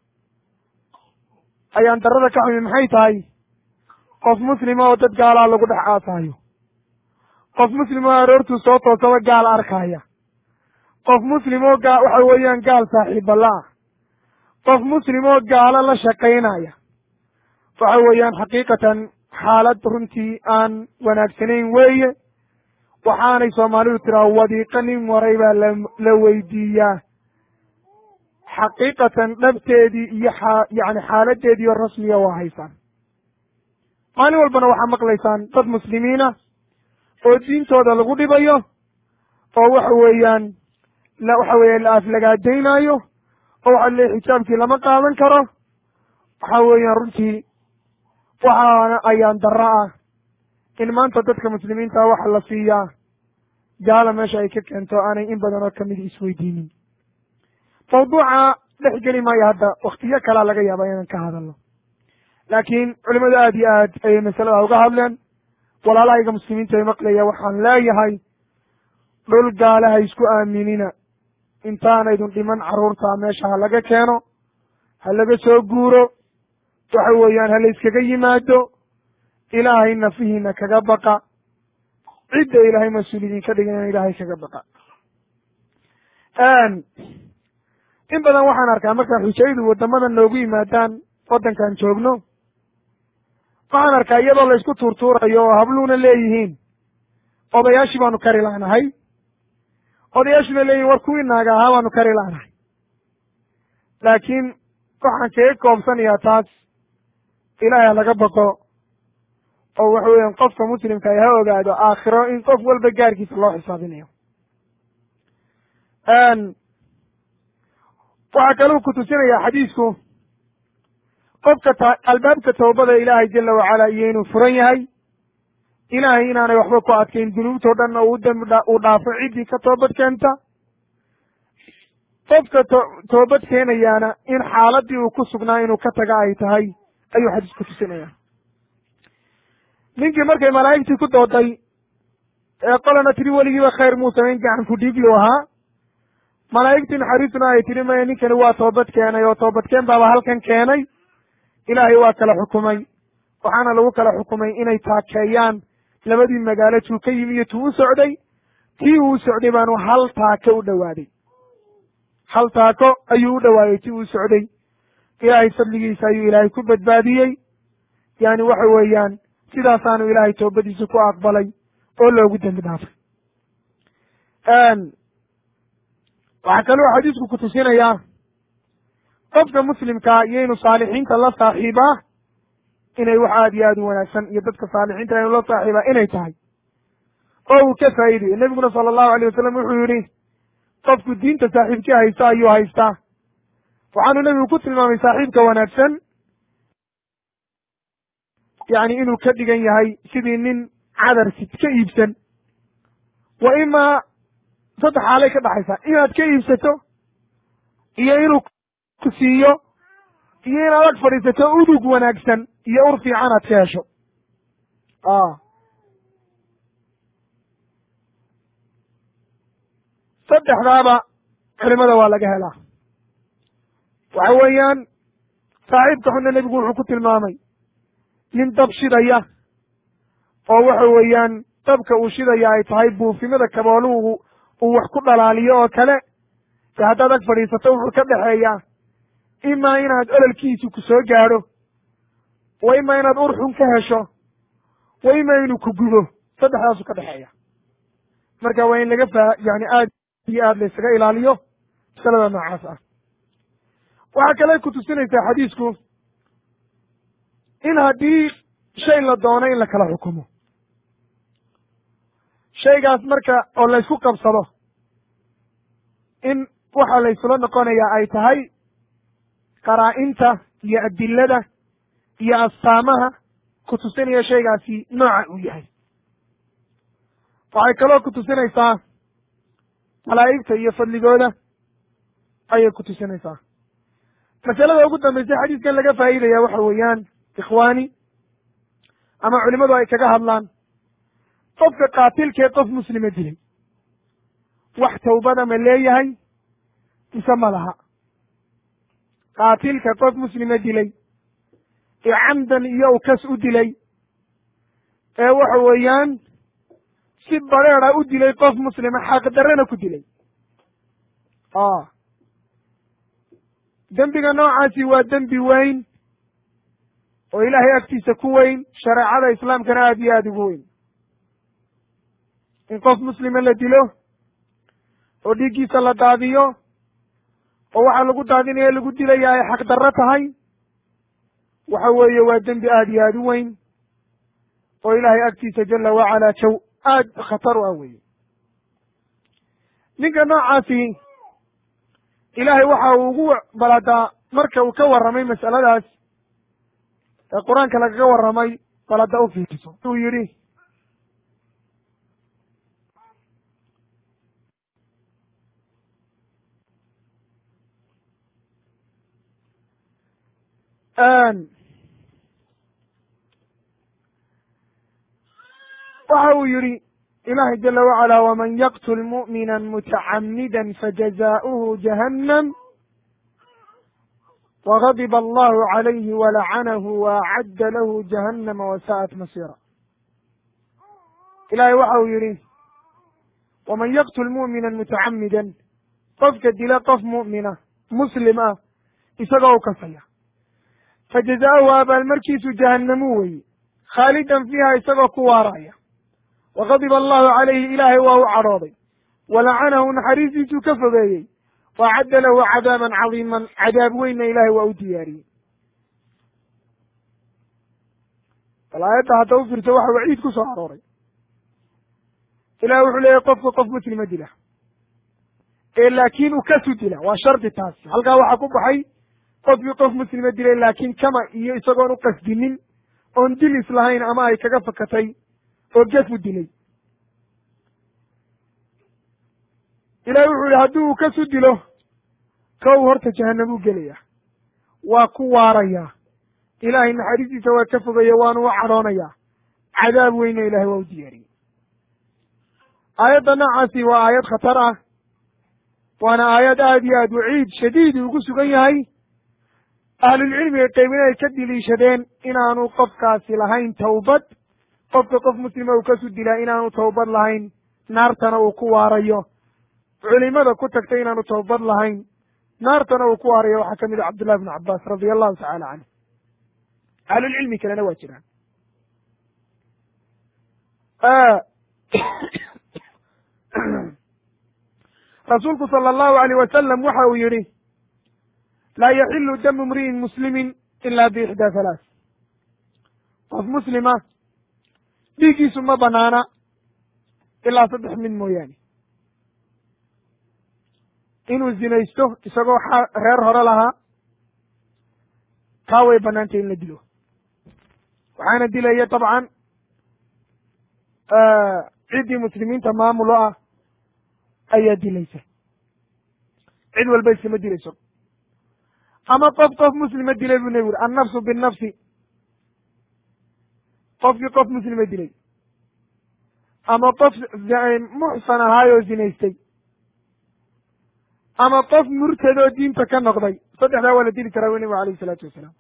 ayaan darada ka xumi maxay tahay qof muslima oo dad gaalaa lagu dhex aasaayo qof muslim oo aroortuu soo toosaba gaal arkaya qof muslim oo gaa waxa weeyaan gaal saaxiibala ah qof muslim oo gaalo la shaqaynaya waxa weeyaan xaqiiqatan xaalad runtii aan wanaagsanayn weeye waxaanay soomaalidu tiraa wadiiqa nin waray baa la la weydiiyaa xaqiiqatan dhabteedii iyo xaa yacni xaaladeediiyo rasmiya waa haysaan maalin walbana waxaa maqlaysaan dad muslimiina oo diintooda lagu dhibayo oo waxa weeyaan la waxa weeye la aflagaadaynaayo oo waxa le xijaabkii lama qaadan karo waxa weeyaan runtii waxaana ayaan darro ah in maanta dadka muslimiinta waxa la siiyaa gaala meesha ay ka keento aanay in badan oo kamid isweydiinin mawduuca dhex geli maayo hadda waktiyo kalaa laga yaaba inaan ka hadalno laakiin culimadu aad iyo aad ayay masalada uga hadleen walaalahayga muslimiinta ay maqlaya waxaan leeyahay dhul gaale ha isku aaminina intaanaydun dhiman carruurta meesha ha laga keeno ha laga soo guuro waxa weeyaan ha la iskaga yimaado ilaahay nafihiina kaga baqa cidda ilaahay mas-uul idinka dhigana ilaahay kaga baqa in badan waxaan arkaa markaa xujaydu waddamada noogu yimaadaan waddankan joogno waxaan arkaa iyadoo la isku tuurtuurayo oo habluuna leeyihiin odayaashii baanu kari laanahay odayaashuna leeyihin war kuwii naaga ahaa baanu kari laanahay laakiin waxaan kaga koobsanayaa taas ilaahay ha laga baqo oo waxa weeyaan qofka muslimka ay ha ogaado aakhiro in qof walba gaarkiisa loo xisaabinayo waxaa kaluu ku tusinayaa xadiisku qofka ta albaabka tawbada ilaahay jala wacala iyo inuu furan yahay ilaahay inaanay waxba ku adkayn dunuubtao dhan oo u dambi dha uu dhaafo ciddii ka toobad keenta qofka to toobad keenayaana in xaaladii uu ku sugnaa inuu ka taga ay tahay ayuu xadiisku tusinaya ninkii markay malaa'igtii ku dooday ee qolana tiri weligiiba khayr muu samayn gacan ku dhiiglu ahaa malaa'igtii naxariisuna ay tidhi maya ninkani waa toobad keenay oo toobadkeen baaba halkan keenay ilaahay waa kala xukumay waxaana lagu kala xukumay inay taakeeyaan labadii magaalo tuu ka yimi iyo tuu u socday tii uu socday baanu hal taako u dhowaaday hal taako ayuu u dhowaaday tii uu socday ilaahay fadligiisa ayuu ilaahay ku badbaadiyey yani waxa weeyaan sidaasaanu ilaahay toobadiisa ku aqbalay oo loogu dembi dhaafay waxaa kaloo xadiisku ku tusinayaa qofka muslimkaa iyo inuu saalixiinta la saaxiibaa inay wax aad iyo aad u wanaagsan iyo dadka saalixiinta inuu la saaxiibaa inay tahay oo uu ka faa'iidayo nebiguna sala allahu alayh wasalam wuxuu yidhi qofku diinta saaxiibkii haysta ayuu haystaa waxaanu nebigu ku tilmaamay saaxiibka wanaagsan yacni inuu ka dhigan yahay sidii nin cadarsid ka iibsan wa imaa saddex xaalay ka dhaxaysaa inaad ka iibsato iyo inuu ku siiyo iyo inaad ag fadhiisato udug wanaagsan iyo ur fiican aad ka hesho saddexdaaba culimada waa laga helaa waxa weeyaan saaxiibka xunna nebigu wuxuu ku tilmaamay nin dab shidaya oo waxa weeyaan dabka uu shidaya ay tahay buufimada kabooluhu uu wax ku dhalaaliyo oo kale de haddaad ag fadhiisato wuxuu ka dhexeeyaa imaa inaad ololkiisu ku soo gaadho wa imaa inaad ur xun ka hesho wa imaa inuu ku gubo saddexdaasuu ka dhexeeya marka waa in laga faa yani aad iyo aad laysaga ilaaliyo masalada noocaas ah waxaa kale ku tusinaysaa xadiisku in haddii shay la doono in la kala xukumo shaygaas marka oo laysku qabsado in waxa laysula noqonayaa ay tahay qaraa-inta iyo adilada iyo astaamaha ku tusinaya shaygaasi nooca uu yahay waxay kaloo ku tusinaysaa malaa'igta iyo fadligooda ayay ku tusinaysaa masalada ugu dambaysa xadiiskan laga faa'iidaya waxa weeyaan ikhwaani ama culimadu ay kaga hadlaan qofka qaatilkee qof muslima dilay wax tawbada ma leeyahay mise ma laha qaatilka qof muslima dilay ee camdan iyo u kas u dilay ee waxa weeyaan si bareera u dilay qof muslima xaqdarrena ku dilay dembiga noocaasi waa dembi weyn oo ilaahay agtiisa ku weyn shareecada islaamkana aada iyo aada ugu weyn in qof muslima la dilo oo dhiiggiisa la daadiyo oo waxaa lagu daadinaya lagu dilaya ay xaqdarro tahay waxa weeye waa dembi aada iyo aada u weyn oo ilaahay agtiisa jala wacalaa jaw aada khatar u ah weeye ninka noocaasi ilaahay waxa uu ugu baladaa marka uu ka warramay mas'aladaas ee qur-aanka lagaga warramay balada u fiiriso uu yidhi waxa uu yidhi ilahi jala wacala wman yaqtul mu'mina mutacamida fajazaؤuhu jahannam wغadiba allahu عalayhi walacanahu waacadda lahu jahannama wasa'at masira ilahay waxa uu yidhi waman yaqtul mu'mina mutacamida qofka dila qof mu'mina muslim ah isagoo u kasaya fajazaؤuhu abaalmarkiisu jahannamu weeye khaalidan fiiha isagoo ku waaraya wagadiba allahu calayhi ilaahay waa u cadhooday walacanahu naxariistiisuu ka fogeeyey waacadda lahu cadaaban cadiiman cadaab weynna ilaahay waa u diyaariyey bal aayadda hadda u fiirso waxa waciid ku soo arooray ilahi wuxuu leeyahy qofka qof muslima dila ee laakiin u kasu dila waa shardi taasi halkaa waxaa ku baxay qofkii qof muslima dilay laakiin kama iyo isagoon u qasdinin oon dilis lahayn ama ay kaga fakatay oo gefu dilay ilahi wuxuu yihi haddii uu kasu dilo kow horta jahanam u gelaya waa ku waaraya ilaahay naxariistiisa waa ka fogaya waanu u cadhoonaya cadaab weyna ilahay waa u diyaariyey aayadda noocaasi waa aayad khatar ah waana aayad aada iyo aad waciid shadiidi ugu sugan yahay ahlulcilmiga qaybin ay ka diliishadeen inaanu qofkaasi lahayn tawbad qofka qof muslima uu kasu dilaa inaanu tawbad lahayn naartana uu ku waarayo culimada ku tagtay inaanu tawbad lahayn naartana uu ku waarayo waxaa kamid a cabdullahi bnu cabbaas radia allahu tacala canhu ahlulcilmi kalena waa jiraan rasuulku sala allahu alayh wasalam waxa uu yihi laa yaxilu damu imri'in muslimin ila biixdaa halaath qof muslima dhiiggiisu ma banaana ilaa saddex mid mooyaane inuu zinaysto isagoo reer hore lahaa taa way banaantay in la dilo waxaana dilaya dabcan ciddii muslimiinta maamulo ah ayaa dilaysa cid walba iskama dilayso ama qof qof muslima dilay buu nebigu uri annafsu binnafsi qofkii qof muslima dilay ama qof muxsan ahaayoo zinaystay ama qof murtadoo diinta ka noqday saddexdaa waa la dili karaa wy nebigu alayh isalaatu wasalaam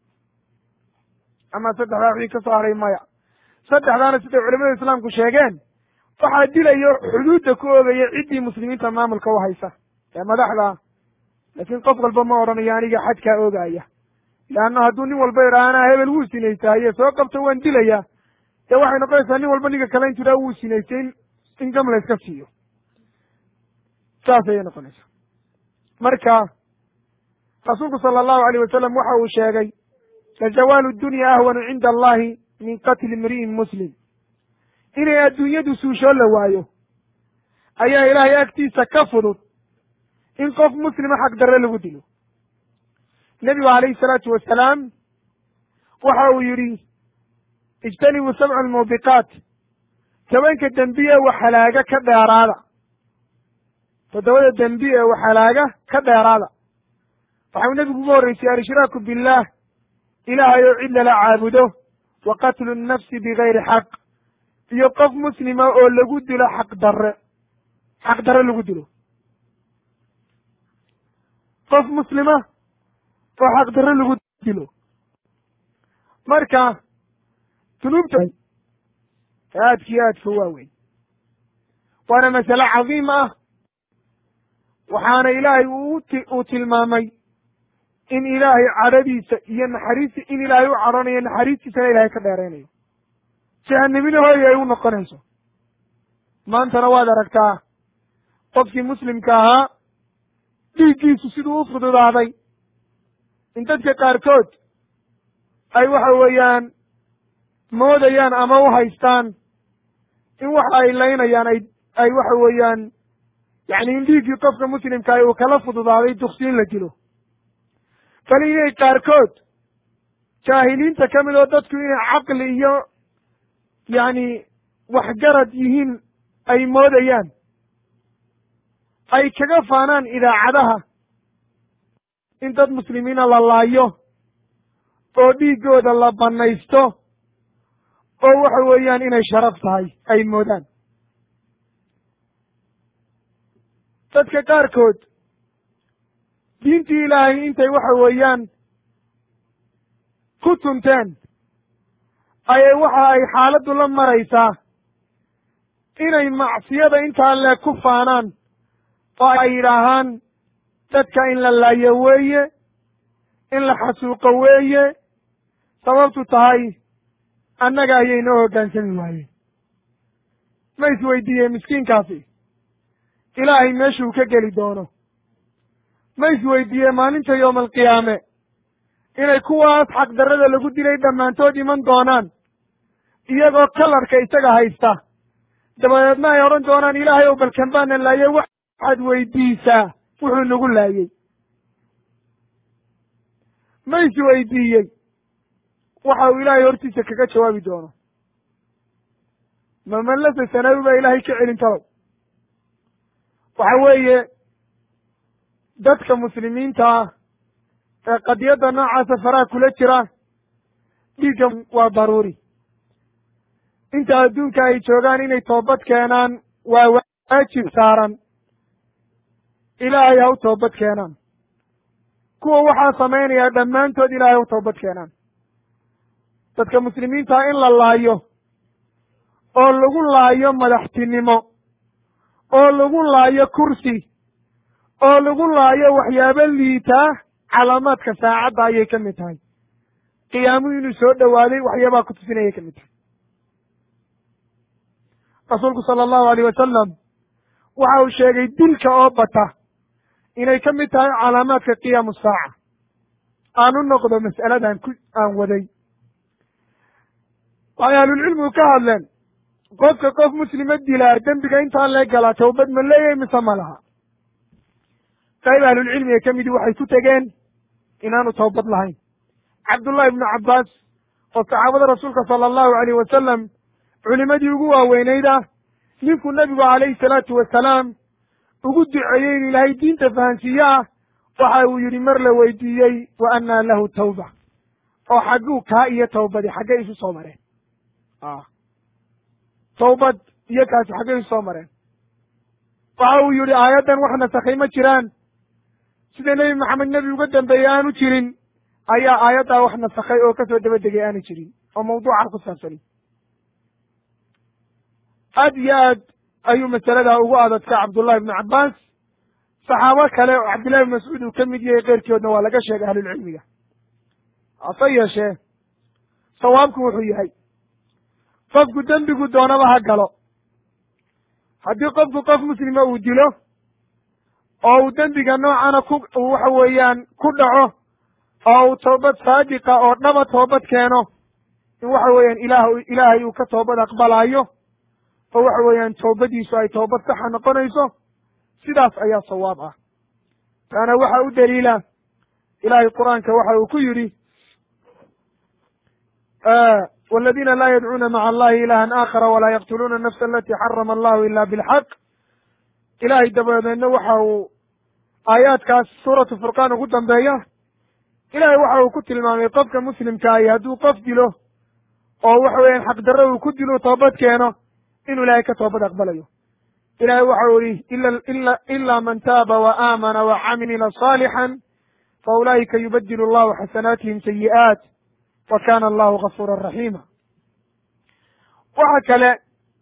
ama saddexdaa wixii ka soo haray maya saddexdaana siday culamada islaamku sheegeen waxaa dilayo xuduudda ku oogaya ciddii muslimiinta maamulka u haysa ee madaxda laakiin qof walba ma odhanayo aniga xadkaa oogaya leanna hadduu nin walba idhaa anaa hebel wuu sinaystaaye soo qabto waan dilaya dee waxay noqonaysaa nin walba ninka kale intu idhaa wuu sinaystay in in gam layska siiyo saas ayay noqonaysaa marka rasuulku sala allahu alayh wasalam waxa uu sheegay lazawaalu dunya ahwanu cinda allahi min qatli imri'in muslim inay adduunyadu suushoo la waayo ayaa ilaahay agtiisa ka fudud in qof muslima xaq darre lagu dilo nebigu calayhi salaatu wasalaam waxa uu yidhi ijtanibuu sabca almuubiqaat tobanka dembi ee waxhalaaga ka dheeraada toddobada dembi ee waxhalaaga ka dheeraada waxau nebigu ugu horreysay alshraaku billaah ilaahay oo cid lala caabudo wa qatlu nnafsi bigayri xaq iyo qof muslima oo lagu dilo xaq darre xaq darre lagu dilo qof muslima oo xaq darre lagu dilo marka dunuubta aadkiyo aadka waaweyn waana masale cadiim ah waxaana ilaahay uu tilmaamay in ilaahay cadhadiisa iyo naxariista in ilaahay u cadhanayo naxariistiisana ilaahay ka dheeraynayo jahanamina hooy ay u noqonayso maantana waad aragtaa qofkii muslimka ahaa dhiiggiisu siduu u fududaaday in dadka qaarkood ay waxa weeyaan moodayaan ama u haystaan in waxa ay laynayaan ay ay waxa weeyaan yacni in dhiiggii qofka muslimkaah uu kala fududaaday duksi in la dilo bal inay qaarkood jaahiliinta ka mid oo dadku inay caqli iyo yacni waxgarad yihiin ay moodayaan ay kaga faanaan idaacadaha in dad muslimiina la laayo oo dhiiggooda la bannaysto oo waxa weeyaan inay sharaf tahay ay moodaan dadka qaarkood diintii ilaahay intay waxa weeyaan ku tunteen ayay waxa ay xaaladdu la maraysaa inay macsiyada intaa leeg ku faanaan oo ay yidhaahaan dadka in la laayo weeye in la xasuuqo weeye sababtu tahay annaga ayay noo hoggaansami waayeen ma isweydiiyey miskiinkaasi ilaahay meeshuu ka geli doono ma isweydiiyey maalinta yooma alqiyaame inay kuwaas xaqdarrada lagu dilay dhammaantood iman doonaan iyagoo kalarka isaga haysta dabadeedna ay odhan doonaan ilaahay ow balkan baana laayay waxaad weydiisaa wuxuu nagu laayey ma isweydiiyey waxa uu ilaahay hortiisa kaga jawaabi doono ma mallasa sanawi baa ilaahay ka celin talow waxa weeye dadka muslimiinta ah ee qadiyadda noocaasa faraha kula jira dhiigga waa daruuri inta adduunka ay joogaan inay toobad keenaan waa waajib saaran ilaahay ha u toobad keenaan kuwa waxaa samaynaya dhammaantood ilaahay ha u toobad keenaan dadka muslimiintaa in la laayo oo lagu laayo madaxtinimo oo lagu laayo kursi oo lagu laayo waxyaabo liitaa calaamaadka saacadda ayay ka mid tahay qiyaamuhu inuu soo dhowaaday waxyaabaa ku tusinayay ka mid tahay rasuulku sala allahu alayh wasalam waxa uu sheegay dilka oo bata inay ka mid tahay calaamaadka qiyaamu saaca aan u noqdo mas'aladan ku aan waday waxay ahlulcilmigu ka hadleen qofka qof muslima dilaa dembiga intaa lee galaa tawbad ma leeyahay mise ma laha qayb ahlulcilmiga ka midii waxay ku tegeen inaanu tawbad lahayn cabdullahi ibnu cabbaas oo saxaabada rasuulka sala allahu alayh wasalam culimadii ugu waaweynayd ah ninkuu nebigu calayhi salaatu wasalaam ugu duceeyey in ilaahay diinta fahansiiye ah waxa uu yidhi mar la weydiiyey wa annaa lahu tawba oo xagguu kaa iyo tawbadi xaggay isu soo mareen tawbad iyo kaasi xaggay isu soo mareen waxa uu yidhi aayaddan wax nasakhay ma jiraan sida nebi maxamed nebi uga dambeeyey aanu jirin ayaa aayaddaa wax nasakhay oo kasoo daba degay aanu jirin oo mawduuca ku saabsani aad iyo aad ayuu masaladaa ugu adadka cabdullahi ibnu cabbaas saxaabo kale oo cabdillahi ibnu mascuud uu ka mid yahay keyrkoodna waa laga sheegay ahlulcilmiga hase yeeshee sawaabku wuxuu yahay qofku dembigu doonaba ha galo haddii qofku qof muslima uu dilo oo uu dembiga noocana ku waxa weeyaan ku dhaco oo uu toobad saadiqa oo dhaba toobad keeno in waxa weeyaan ilaah ilaahay uu ka toobad aqbalaayo oo waxa weeyaan toobadiisu ay toobad saxa noqonayso sidaas ayaa sawaab ah taana waxa u daliila ilaahay qur-aanka waxa uu ku yidhi wاladina la yadcuuna maca allahi ilahan aakhara walaa yaqtuluuna anafsa alati xarama allahu ila bilxaq ilahay dabadeedna waxa uu aayaadkaas suuratu furqaan ugu dambeeya ilaahay waxa uu ku tilmaamay qofka muslimka ahi hadduu qof dilo oo waxa weeyaan xaqdarro uu ku dilo toobad keeno inuu ilaahay ka toobad aqbalayo ilahay waxa uu yihi ila ila man taaba wa aamana wa camila صaalixan fa ulaa'ika yubadilu allahu xasanaatihim sayi'aat wa kana allahu gafuura raxiima waxa kale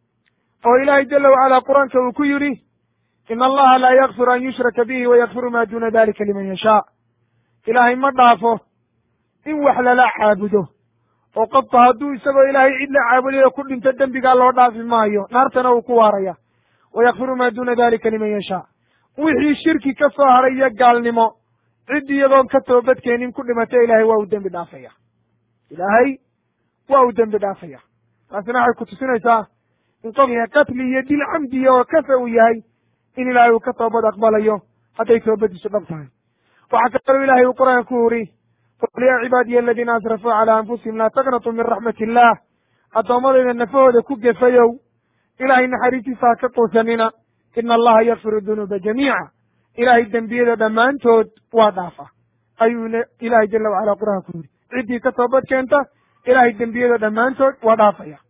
oo ilaahay jala wacala qur-aanka uu ku yidhi in allaha laa yakfiru an yushraka bihi wayakfiru ma duna dalika liman yashaa ilaahay ma dhaafo in wax lala caabudo oo qofka hadduu isagoo ilaahay cid la caabudayo ku dhinto dembigaa loo dhaafi maayo naartana uu ku waaraya wayakfiru ma duna dalika liman yashaa wixii shirki ka soo haray iyo gaalnimo cid iyadoon ka toobadkeenin ku dhimata ilaahay waa u dembi dhaafaya ilaahay waa u dembi dhaafaya taasina waxay ku tusinaysaa in qofka qatli iyo dil camdiya oo kafa uu yahay in ilaahay uu ka toobad aqbalayo hadday toobadiisu dhab tahay waxaa kaloo ilahay uu qur-aanka ku uri qul yaa cibaadiya aladiina asrafuu calaa anfusihim laa taqnatuu min raxmati illaah addoommadayda nafahooda ku gefayow ilaahay naxariistiisa ha ka quusanina ina allaha yakfiru dunuuba jamiica ilaahay dembiyada dhammaantood waa dhaafa ayuuna ilaahay jala wacala qur-aanka ku yidhi ciddii ka toobad keenta ilaahay dembiyada dhammaantood waa dhaafaya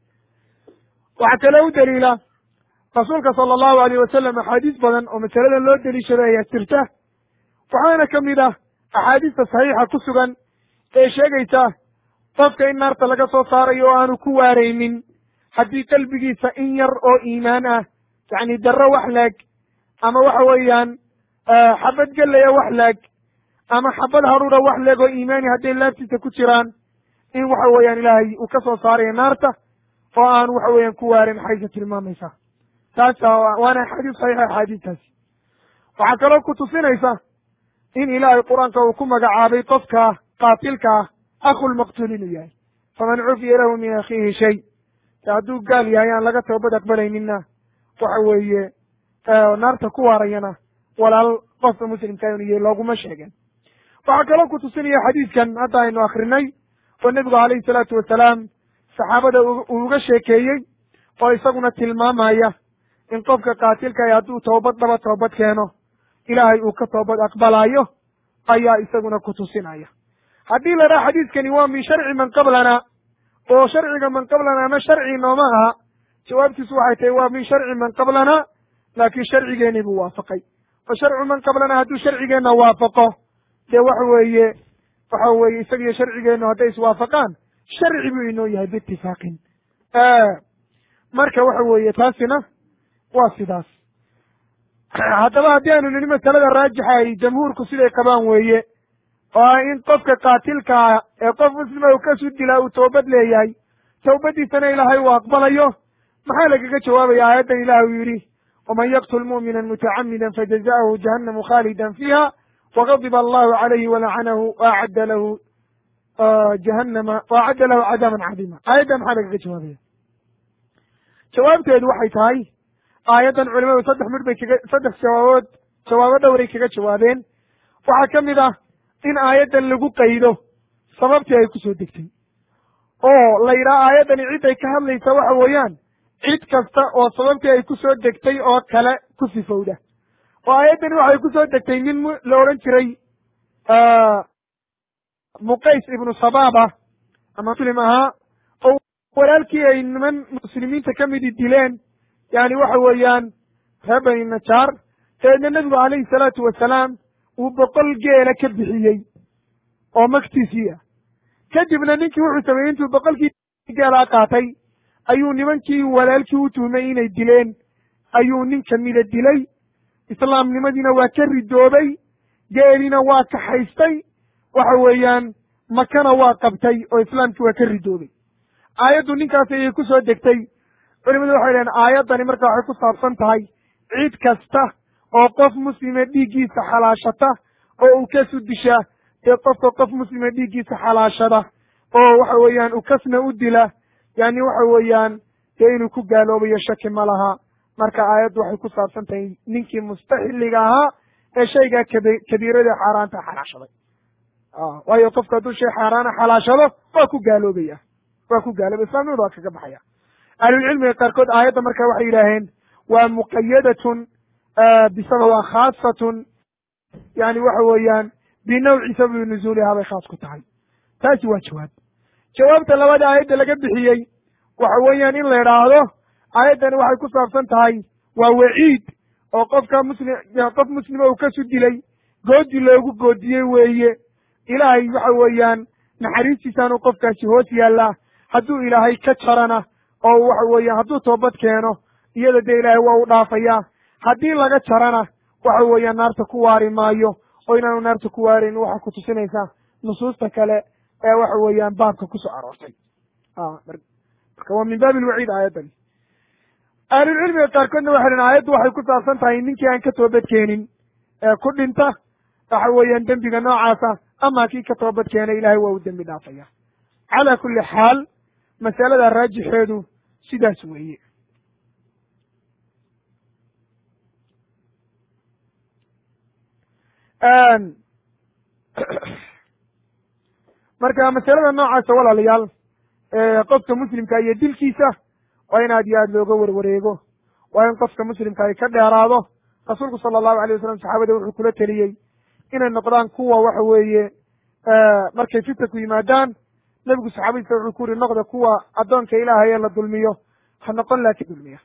waxaa kaloo u daliila rasuulka sala allahu alayh wasalam axaadiis badan oo masaladan loo deliishado ayaa jirta waxaana ka mid ah axaadiista saxiixa ku sugan ee sheegaysa qofka in naarta laga soo saarayo oo aanu ku waaraynin haddii qalbigiisa in yar oo iimaan ah yacni darro wax leeg ama waxa weeyaan xabad gelaya wax leeg ama xabad haruura wax leeg oo iimaani hadday laabtiisa ku jiraan in waxa weeyaan ilaahay uu ka soo saarayo naarta oo aan waxa weeyaan ku waarin xaysa tilmaamaysa taasa waana axaadiis saxiixa axaadiistaasi waxaa kaloo ku tusinaysa in ilaahay qur-aanka uu ku magacaabay qofka qaatilka ah akhulmaqtuul inuu yahay faman cufiya lahu min akhiihi shay se hadduu gaal yahay aan laga toobad aqbalayninna waxa weeye naarta ku waarayana walaal qofka muslimka inuu yahay looguma sheegen waxaa kaloo ku tusinaya xadiiskan hadda aynu akrinay oo nebigu calayhi salaatu wasalaam saxaabada uu uga sheekeeyey oo isaguna tilmaamaya in qofka qaatilkaah hadduu toobad dhaba toobad keeno ilaahay uu ka toobad aqbalaayo ayaa isaguna ku tusinaya haddii la dhaha xadiiskani waa min sharci man qablana oo sharciga man qablana ama sharci nooma aha jawaabtiisu waxay tahay waa min sharci man qablana laakiin sharcigeenii buu waafaqay oo sharcu man qablana hadduu sharcigeenna waafaqo dee waxa weeye waxa weeye isagiyo sharcigeennu hadday iswaafaqaan sharci buu inoo yahay biitifaaqin marka waxa weeye taasina waa sidaas haddaba haddii aynu nini masalada raajixa ay jamhuurku siday qabaan weeye oo ah in qofka qaatilkaa ee qof muslima uu kasu dilaa uu toobad leeyahay tawbadiisana ilaahay uu aqbalayo maxaa lagaga jawaabaya aayaddan ilaah uu yidhi waman yaqtul mu'mina mutacamida fajaza'ahu jahannamu khaalidan fiiha wagadiba allahu calayhi walacanahu waacadda lahu jahannama waacadda lahu cadaaban cadiima aayaddan maxaa lagaga jawaabaya jawaabteedu waxay tahay aayaddan culimadu saddex midh bay kaga saddex jawaabood jawaabo dhowray kaga jawaabeen waxaa ka mid ah in aayaddan lagu qaydo sababtii ay ku soo degtay oo la yidhaha aayaddani cidday ka hadlaysa waxa weeyaan cid kasta oo sababtii ay ku soo degtay oo kale ku sifowda oo aayaddani waxay ku soo degtay nin la odhan jiray muqays ibnu sabaaba ama muslim ahaa oo walaalkii ay niman muslimiinta ka midi dileen yani waxa weeyaan reer bani najaar dabeedna nebigu calayhi salaatu wasalaam uu boqol geela ka bixiyey oo magtiisii ah kadibna ninkii wuxuu sameeyey intuu boqolkii geelaa qaatay ayuu nimankii walaalkii u tuhmay inay dileen ayuu nin kamida dilay islaamnimadiina waa ka ridoobay geeliina waa kaxaystay waxa weeyaan makana waa qabtay oo islaamkii waa ka ridoobay aayaddu ninkaas ayay ku soo degtay culimadu waxay dhaheen aayaddani marka waxay ku saabsan tahay cid kasta oo qof muslime dhiiggiisa xalaashata oo uu kasu disha dee qofka qof muslime dhiiggiisa xalaashada oo waxa weeyaan uu kasna u dila yani waxa weeyaan dee inuu ku gaaloobayo shaki ma laha marka aayaddu waxay ku saabsan tahay ninkii mustaxiliga ahaa ee shaygaa kabi kabiirada xaaraanta xalaashaday waayo qofka hadduu shay xaaraana xalaashado waa ku gaaloobaya waa ku gaaloobay islaamnimada waa kaga baxaya ahlulcilmiga qaarkood aayadda marka waxay yidhaaheen waa muqayadatun bisabab waa khaasatun yani waxa weeyaan binawci sababi nuzuulihaa bay khaas ku tahay taasi waa jawaab jawaabta labaad aayadda laga bixiyey waxa weeyaan in la idhaahdo aayaddani waxay ku saabsan tahay waa waciid oo qofka muslim qof muslima uu kasu dilay goodi loogu goodiyey weeye ilaahay waxa weeyaan naxariistiisaanu qofkaasi hoos yaallaa hadduu ilaahay ka jarana oo waxa weeyaan hadduu toobad keeno iyada dee ilaahay waa u dhaafayaa haddii laga jarana waxa weeyaan naarta ku waari maayo oo inaanu naarta ku waarayn waxaa ku tusinaysaa nusuusta kale ee waxa weeyaan baabka kusoo aroortay marka waa min baabi lwaciid aayaddani ahlulcilmiga qaarkoodna waxay dhen aayaddu waxay ku saabsan tahay ninkii aan ka toobad keenin ee ku dhinta waxa weeyaan dembiga noocaasa ama kii ka toobad keena ilahay waa u dembi dhaafaya calaa kulli xaal masalada raajixeedu sidaas weeye marka masalada noocaasa walaalayaal qofka muslimka iyo dilkiisa waa in aad iyo aad looga werwareego waa in qofka muslimka ay ka dheeraado rasuulku sala allahu alay wasalam saxaabada wuxuu kula teliyey inay noqdaan kuwa waxa weeye markay fitanku yimaadaan nebigu saxaabadiisa wuxuu ku yuri noqda kuwa addoonka ilaahay ee la dulmiyo ha noqon laakiin dulmiya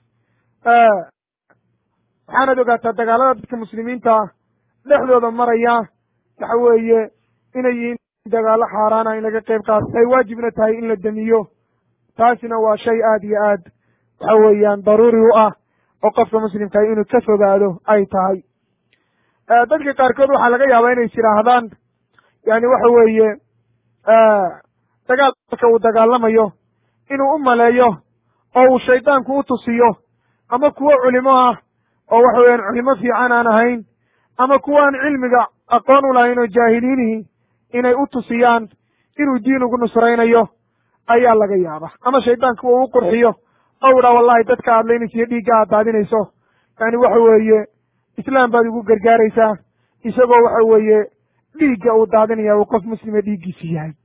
waxaanad ogaataa dagaalada dadka muslimiinta dhexdooda maraya waxa weeye inay yihiin dagaalo xaaraana in laga qayb qaato ay waajibna tahay in la demiyo taasina waa shay aad iyo aad waxa weeyaan daruuri u ah oo qofka muslimka inuu ka fogaado ay tahay dadka qaarkood waxaa laga yaabaa inay is yidhaahdaan yani waxa weeye dagaalka uu dagaalamayo inuu u maleeyo oo uu shaydaanku u tusiyo ama kuwo culimo ah oo waxa weeyaan culimo fiican aan ahayn ama kuwa aan cilmiga aqoon u lahayn oo jaahiliinihi inay u tusiyaan inuu diin ugu nusraynayo ayaa laga yaaba ama shaydaanku uu u qurxiyo oo idhaa wallahi dadka aad laynaysiyo dhiigga aad daadinayso yani waxa weeye islaam baad ugu gargaaraysaa isagoo waxa weeye dhiigga uu daadinaya uu qof muslima dhiiggiisi yahay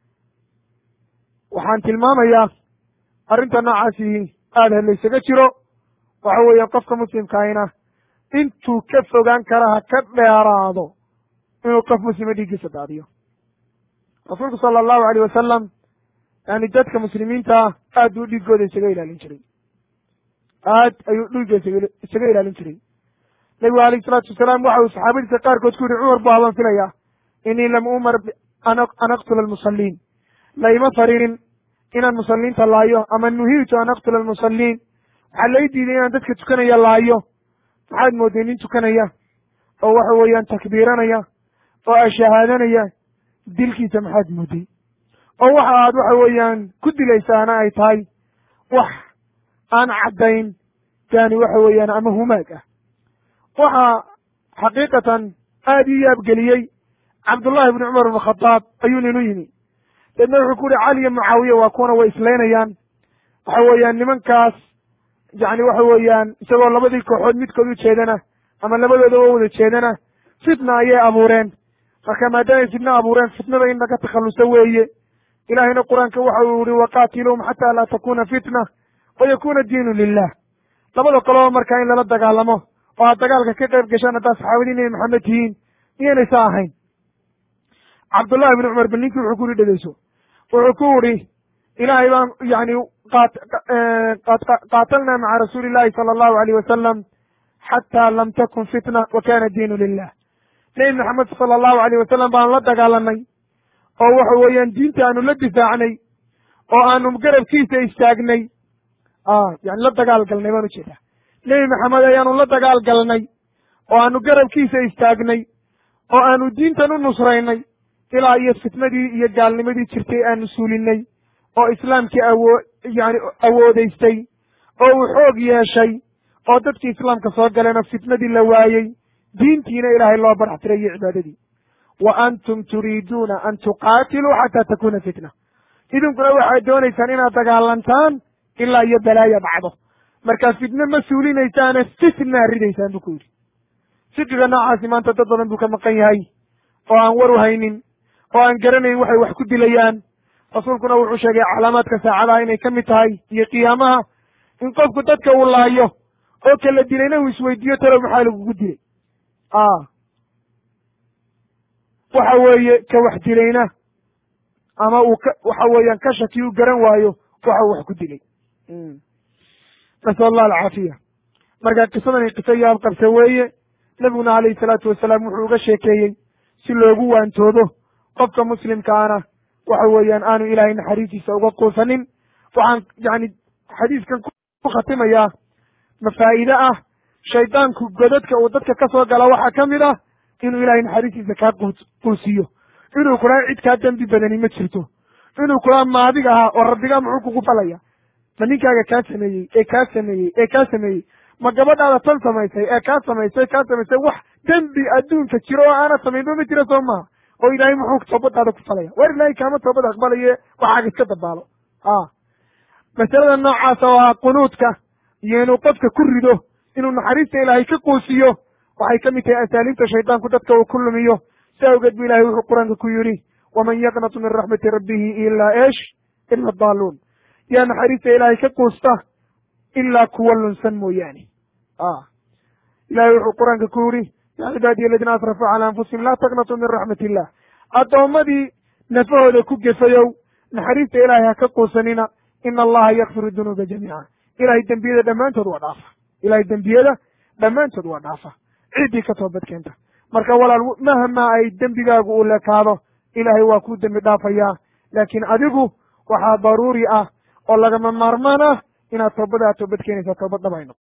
waxaan tilmaamayaa arrinta noocaasi aada ha laysaga jiro waxa weeye qofka muslimkaahina intuu ka fogaan kara ha ka dheeraado inuu qof muslima dhiiggiisa daadiyo rasuulku sala allahu aleyh wasalam yani dadka muslimiinta ah aad buu dhiiggooda isaga ilaalin jiray aad ayuu dhiigga isaga isaga ilaalin jiray nebigu alayh isalaatu wasalaam waxa uu saxaabadiisa qaarkood ku yihi cumar bu habaan filayaa inii lam umar an aqtula almusalliin laima farinin inaan musalliinta laayo ama nuhiitu an aqtula almusalliin waxaa lai diiday inaan dadka tukanaya laayo maxaad moodday nin tukanaya oo waxa weeyaan takbiiranaya oo ashahaadanaya dilkiisa maxaad moodday oo waxa aad waxa weeyaan ku dilaysaana ay tahay wax aan caddayn yani waxa weeyaan ama humaag ah waxaa xaqiiqatan aad ii yaabgeliyey cabdullahi bni cumar ibn khadaab ayuu ninu yimi deedna wuxuu ku yihi cali iyo mucaawiya waa kuwana way islaynayaan waxa weeyaan nimankaas yani waxa weeyaan isagoo labadii kooxood midkood u jeedana ama labadooda oo wada jeedana fitna ayay abuureen marka maadaamay fitna abuureen fitnada in laga takhalluso weeye ilahayna qur-aanka waxa uu yihi waqaatiluhum xataa laa takuna fitna wayakuna diinu lilah labada qoloba markaa in lala dagaalamo oo aad dagaalka ka qayb gashaan haddaad saxaabadii nebi maxamed tihiin miyaynaysa ahayn cabdullahi bni cumar bal ninkii wuxuu ku yihi dhegeyso wuxuu ku yihi ilaahay baan yani qaatalnaa maca rasuuli illahi sala allahu alayh wasalam xataa lam takun fitna wa kana diinu lilah nebi maxamed sala allahu alayh wasalam baanu la dagaalanay oo waxa weeyaan diinta aanu la difaacnay oo aanu garabkiisa istaagnay yani la dagaal galnay baan ujeedaa nebi maxamed ayaanu la dagaal galnay oo aanu garabkiisa istaagnay oo aanu diintan u nusraynay ilaa iyo fitnadii iyo gaalnimadii jirtay aanu suulinay oo islaamkii awoo yani awoodaystay oo uu xoog yeeshay oo dadkii islaamka soo galeenoo fitnadii la waayey diintiina ilaahay loo barax tiray iyo cibaadadii wa antum turiiduuna an tuqaatiluu xataa takuna fitna idinkuna waxaad doonaysaan inaad dagaalantaan ilaa iyo balaaya dhacdo markaa fitne ma suulinaysaane fitnaa ridaysaan buu ku yidhi fiqiga noocaasi maanta dad badan buu ka maqan yahay oo aan war u haynin oo aan garanayn waxay wax ku dilayaan rasuulkuna wuxuu sheegay calaamaadka saacadaha inay ka mid tahay iyo qiyaamaha in qofku dadka uu laayo oo kala dilayna uu isweydiiyo talow maxaa lagugu dilay waxa weeye ka wax dilayna ama uu ka waxa weeyaan ka shaki u garan waayo waxa uu wax ku dilay nasal allah alcaafiya marka qisadani qiso yaab qabse weeye nebiguna calayhi salaatu wasalaam wuxuu uga sheekeeyey si loogu waantoobo qofka muslimkaana waxa weeyaan aanu ilaahay naxariistiisa uga quusanin waxaan yani xadiiskan ku khatimayaa mafaa'iide ah shaydaanku godadka uu dadka ka soo gala waxaa ka mid ah inuu ilaahay naxariistiisa kaa quusiyo inuu kula cid kaa dembi badani ma jirto inuu kula maadig ahaa oo rabbigaa muxuu kugu falaya ma ninkaaga kaa sameeyey ee kaa sameeyey ee kaa sameeyey ma gabadhaada tan samaysay ee kaa samaysay kaa samaysay wax dembi adduunka jiro oo aana samaynba ma jiro soo maha oo ilaahay muxuu toobadaada ku falaya war ilaahay kaama toobad aqbalaye waxaaga iska dabaalo a masalada noocaasa oo ah qunuudka iyo inuu qofka ku rido inuu naxariista ilaahay ka quusiyo waxay ka mid tahay asaaliibta shaydaanku dadka uu ku lumiyo si awgeed bu ilahay wuxuu qur-aanka ku yidhi waman yaqnatu min raxmati rabbihi ilaa esh ila daaluun yaa naxariista ilaahay ka quusta ilaa kuwa lunsan mooyaane a ilahay wuxuu qur-aanka ku yidhi yaa cibaadiya aladiina asrafuu cala anfusihim laa taqnatuu min raxmat illah addoommadii nafahooda ku gefayow naxariista ilaahay ha ka quusanina ina allaha yakfiru dunuuba jamiica ilahay dembiyada dhammaantood waa dhaafa ilahay dembiyada dhammaantood waa dhaafa ciddii ka toobad keenta marka walaal mahma ay dembigaagu u lekaado ilaahay waa kuu dembi dhaafayaa laakiin adigu waxaa daruuri ah oo lagama maarmaan ah inaad toobada aad toobad keenaysaa toobad dhabayno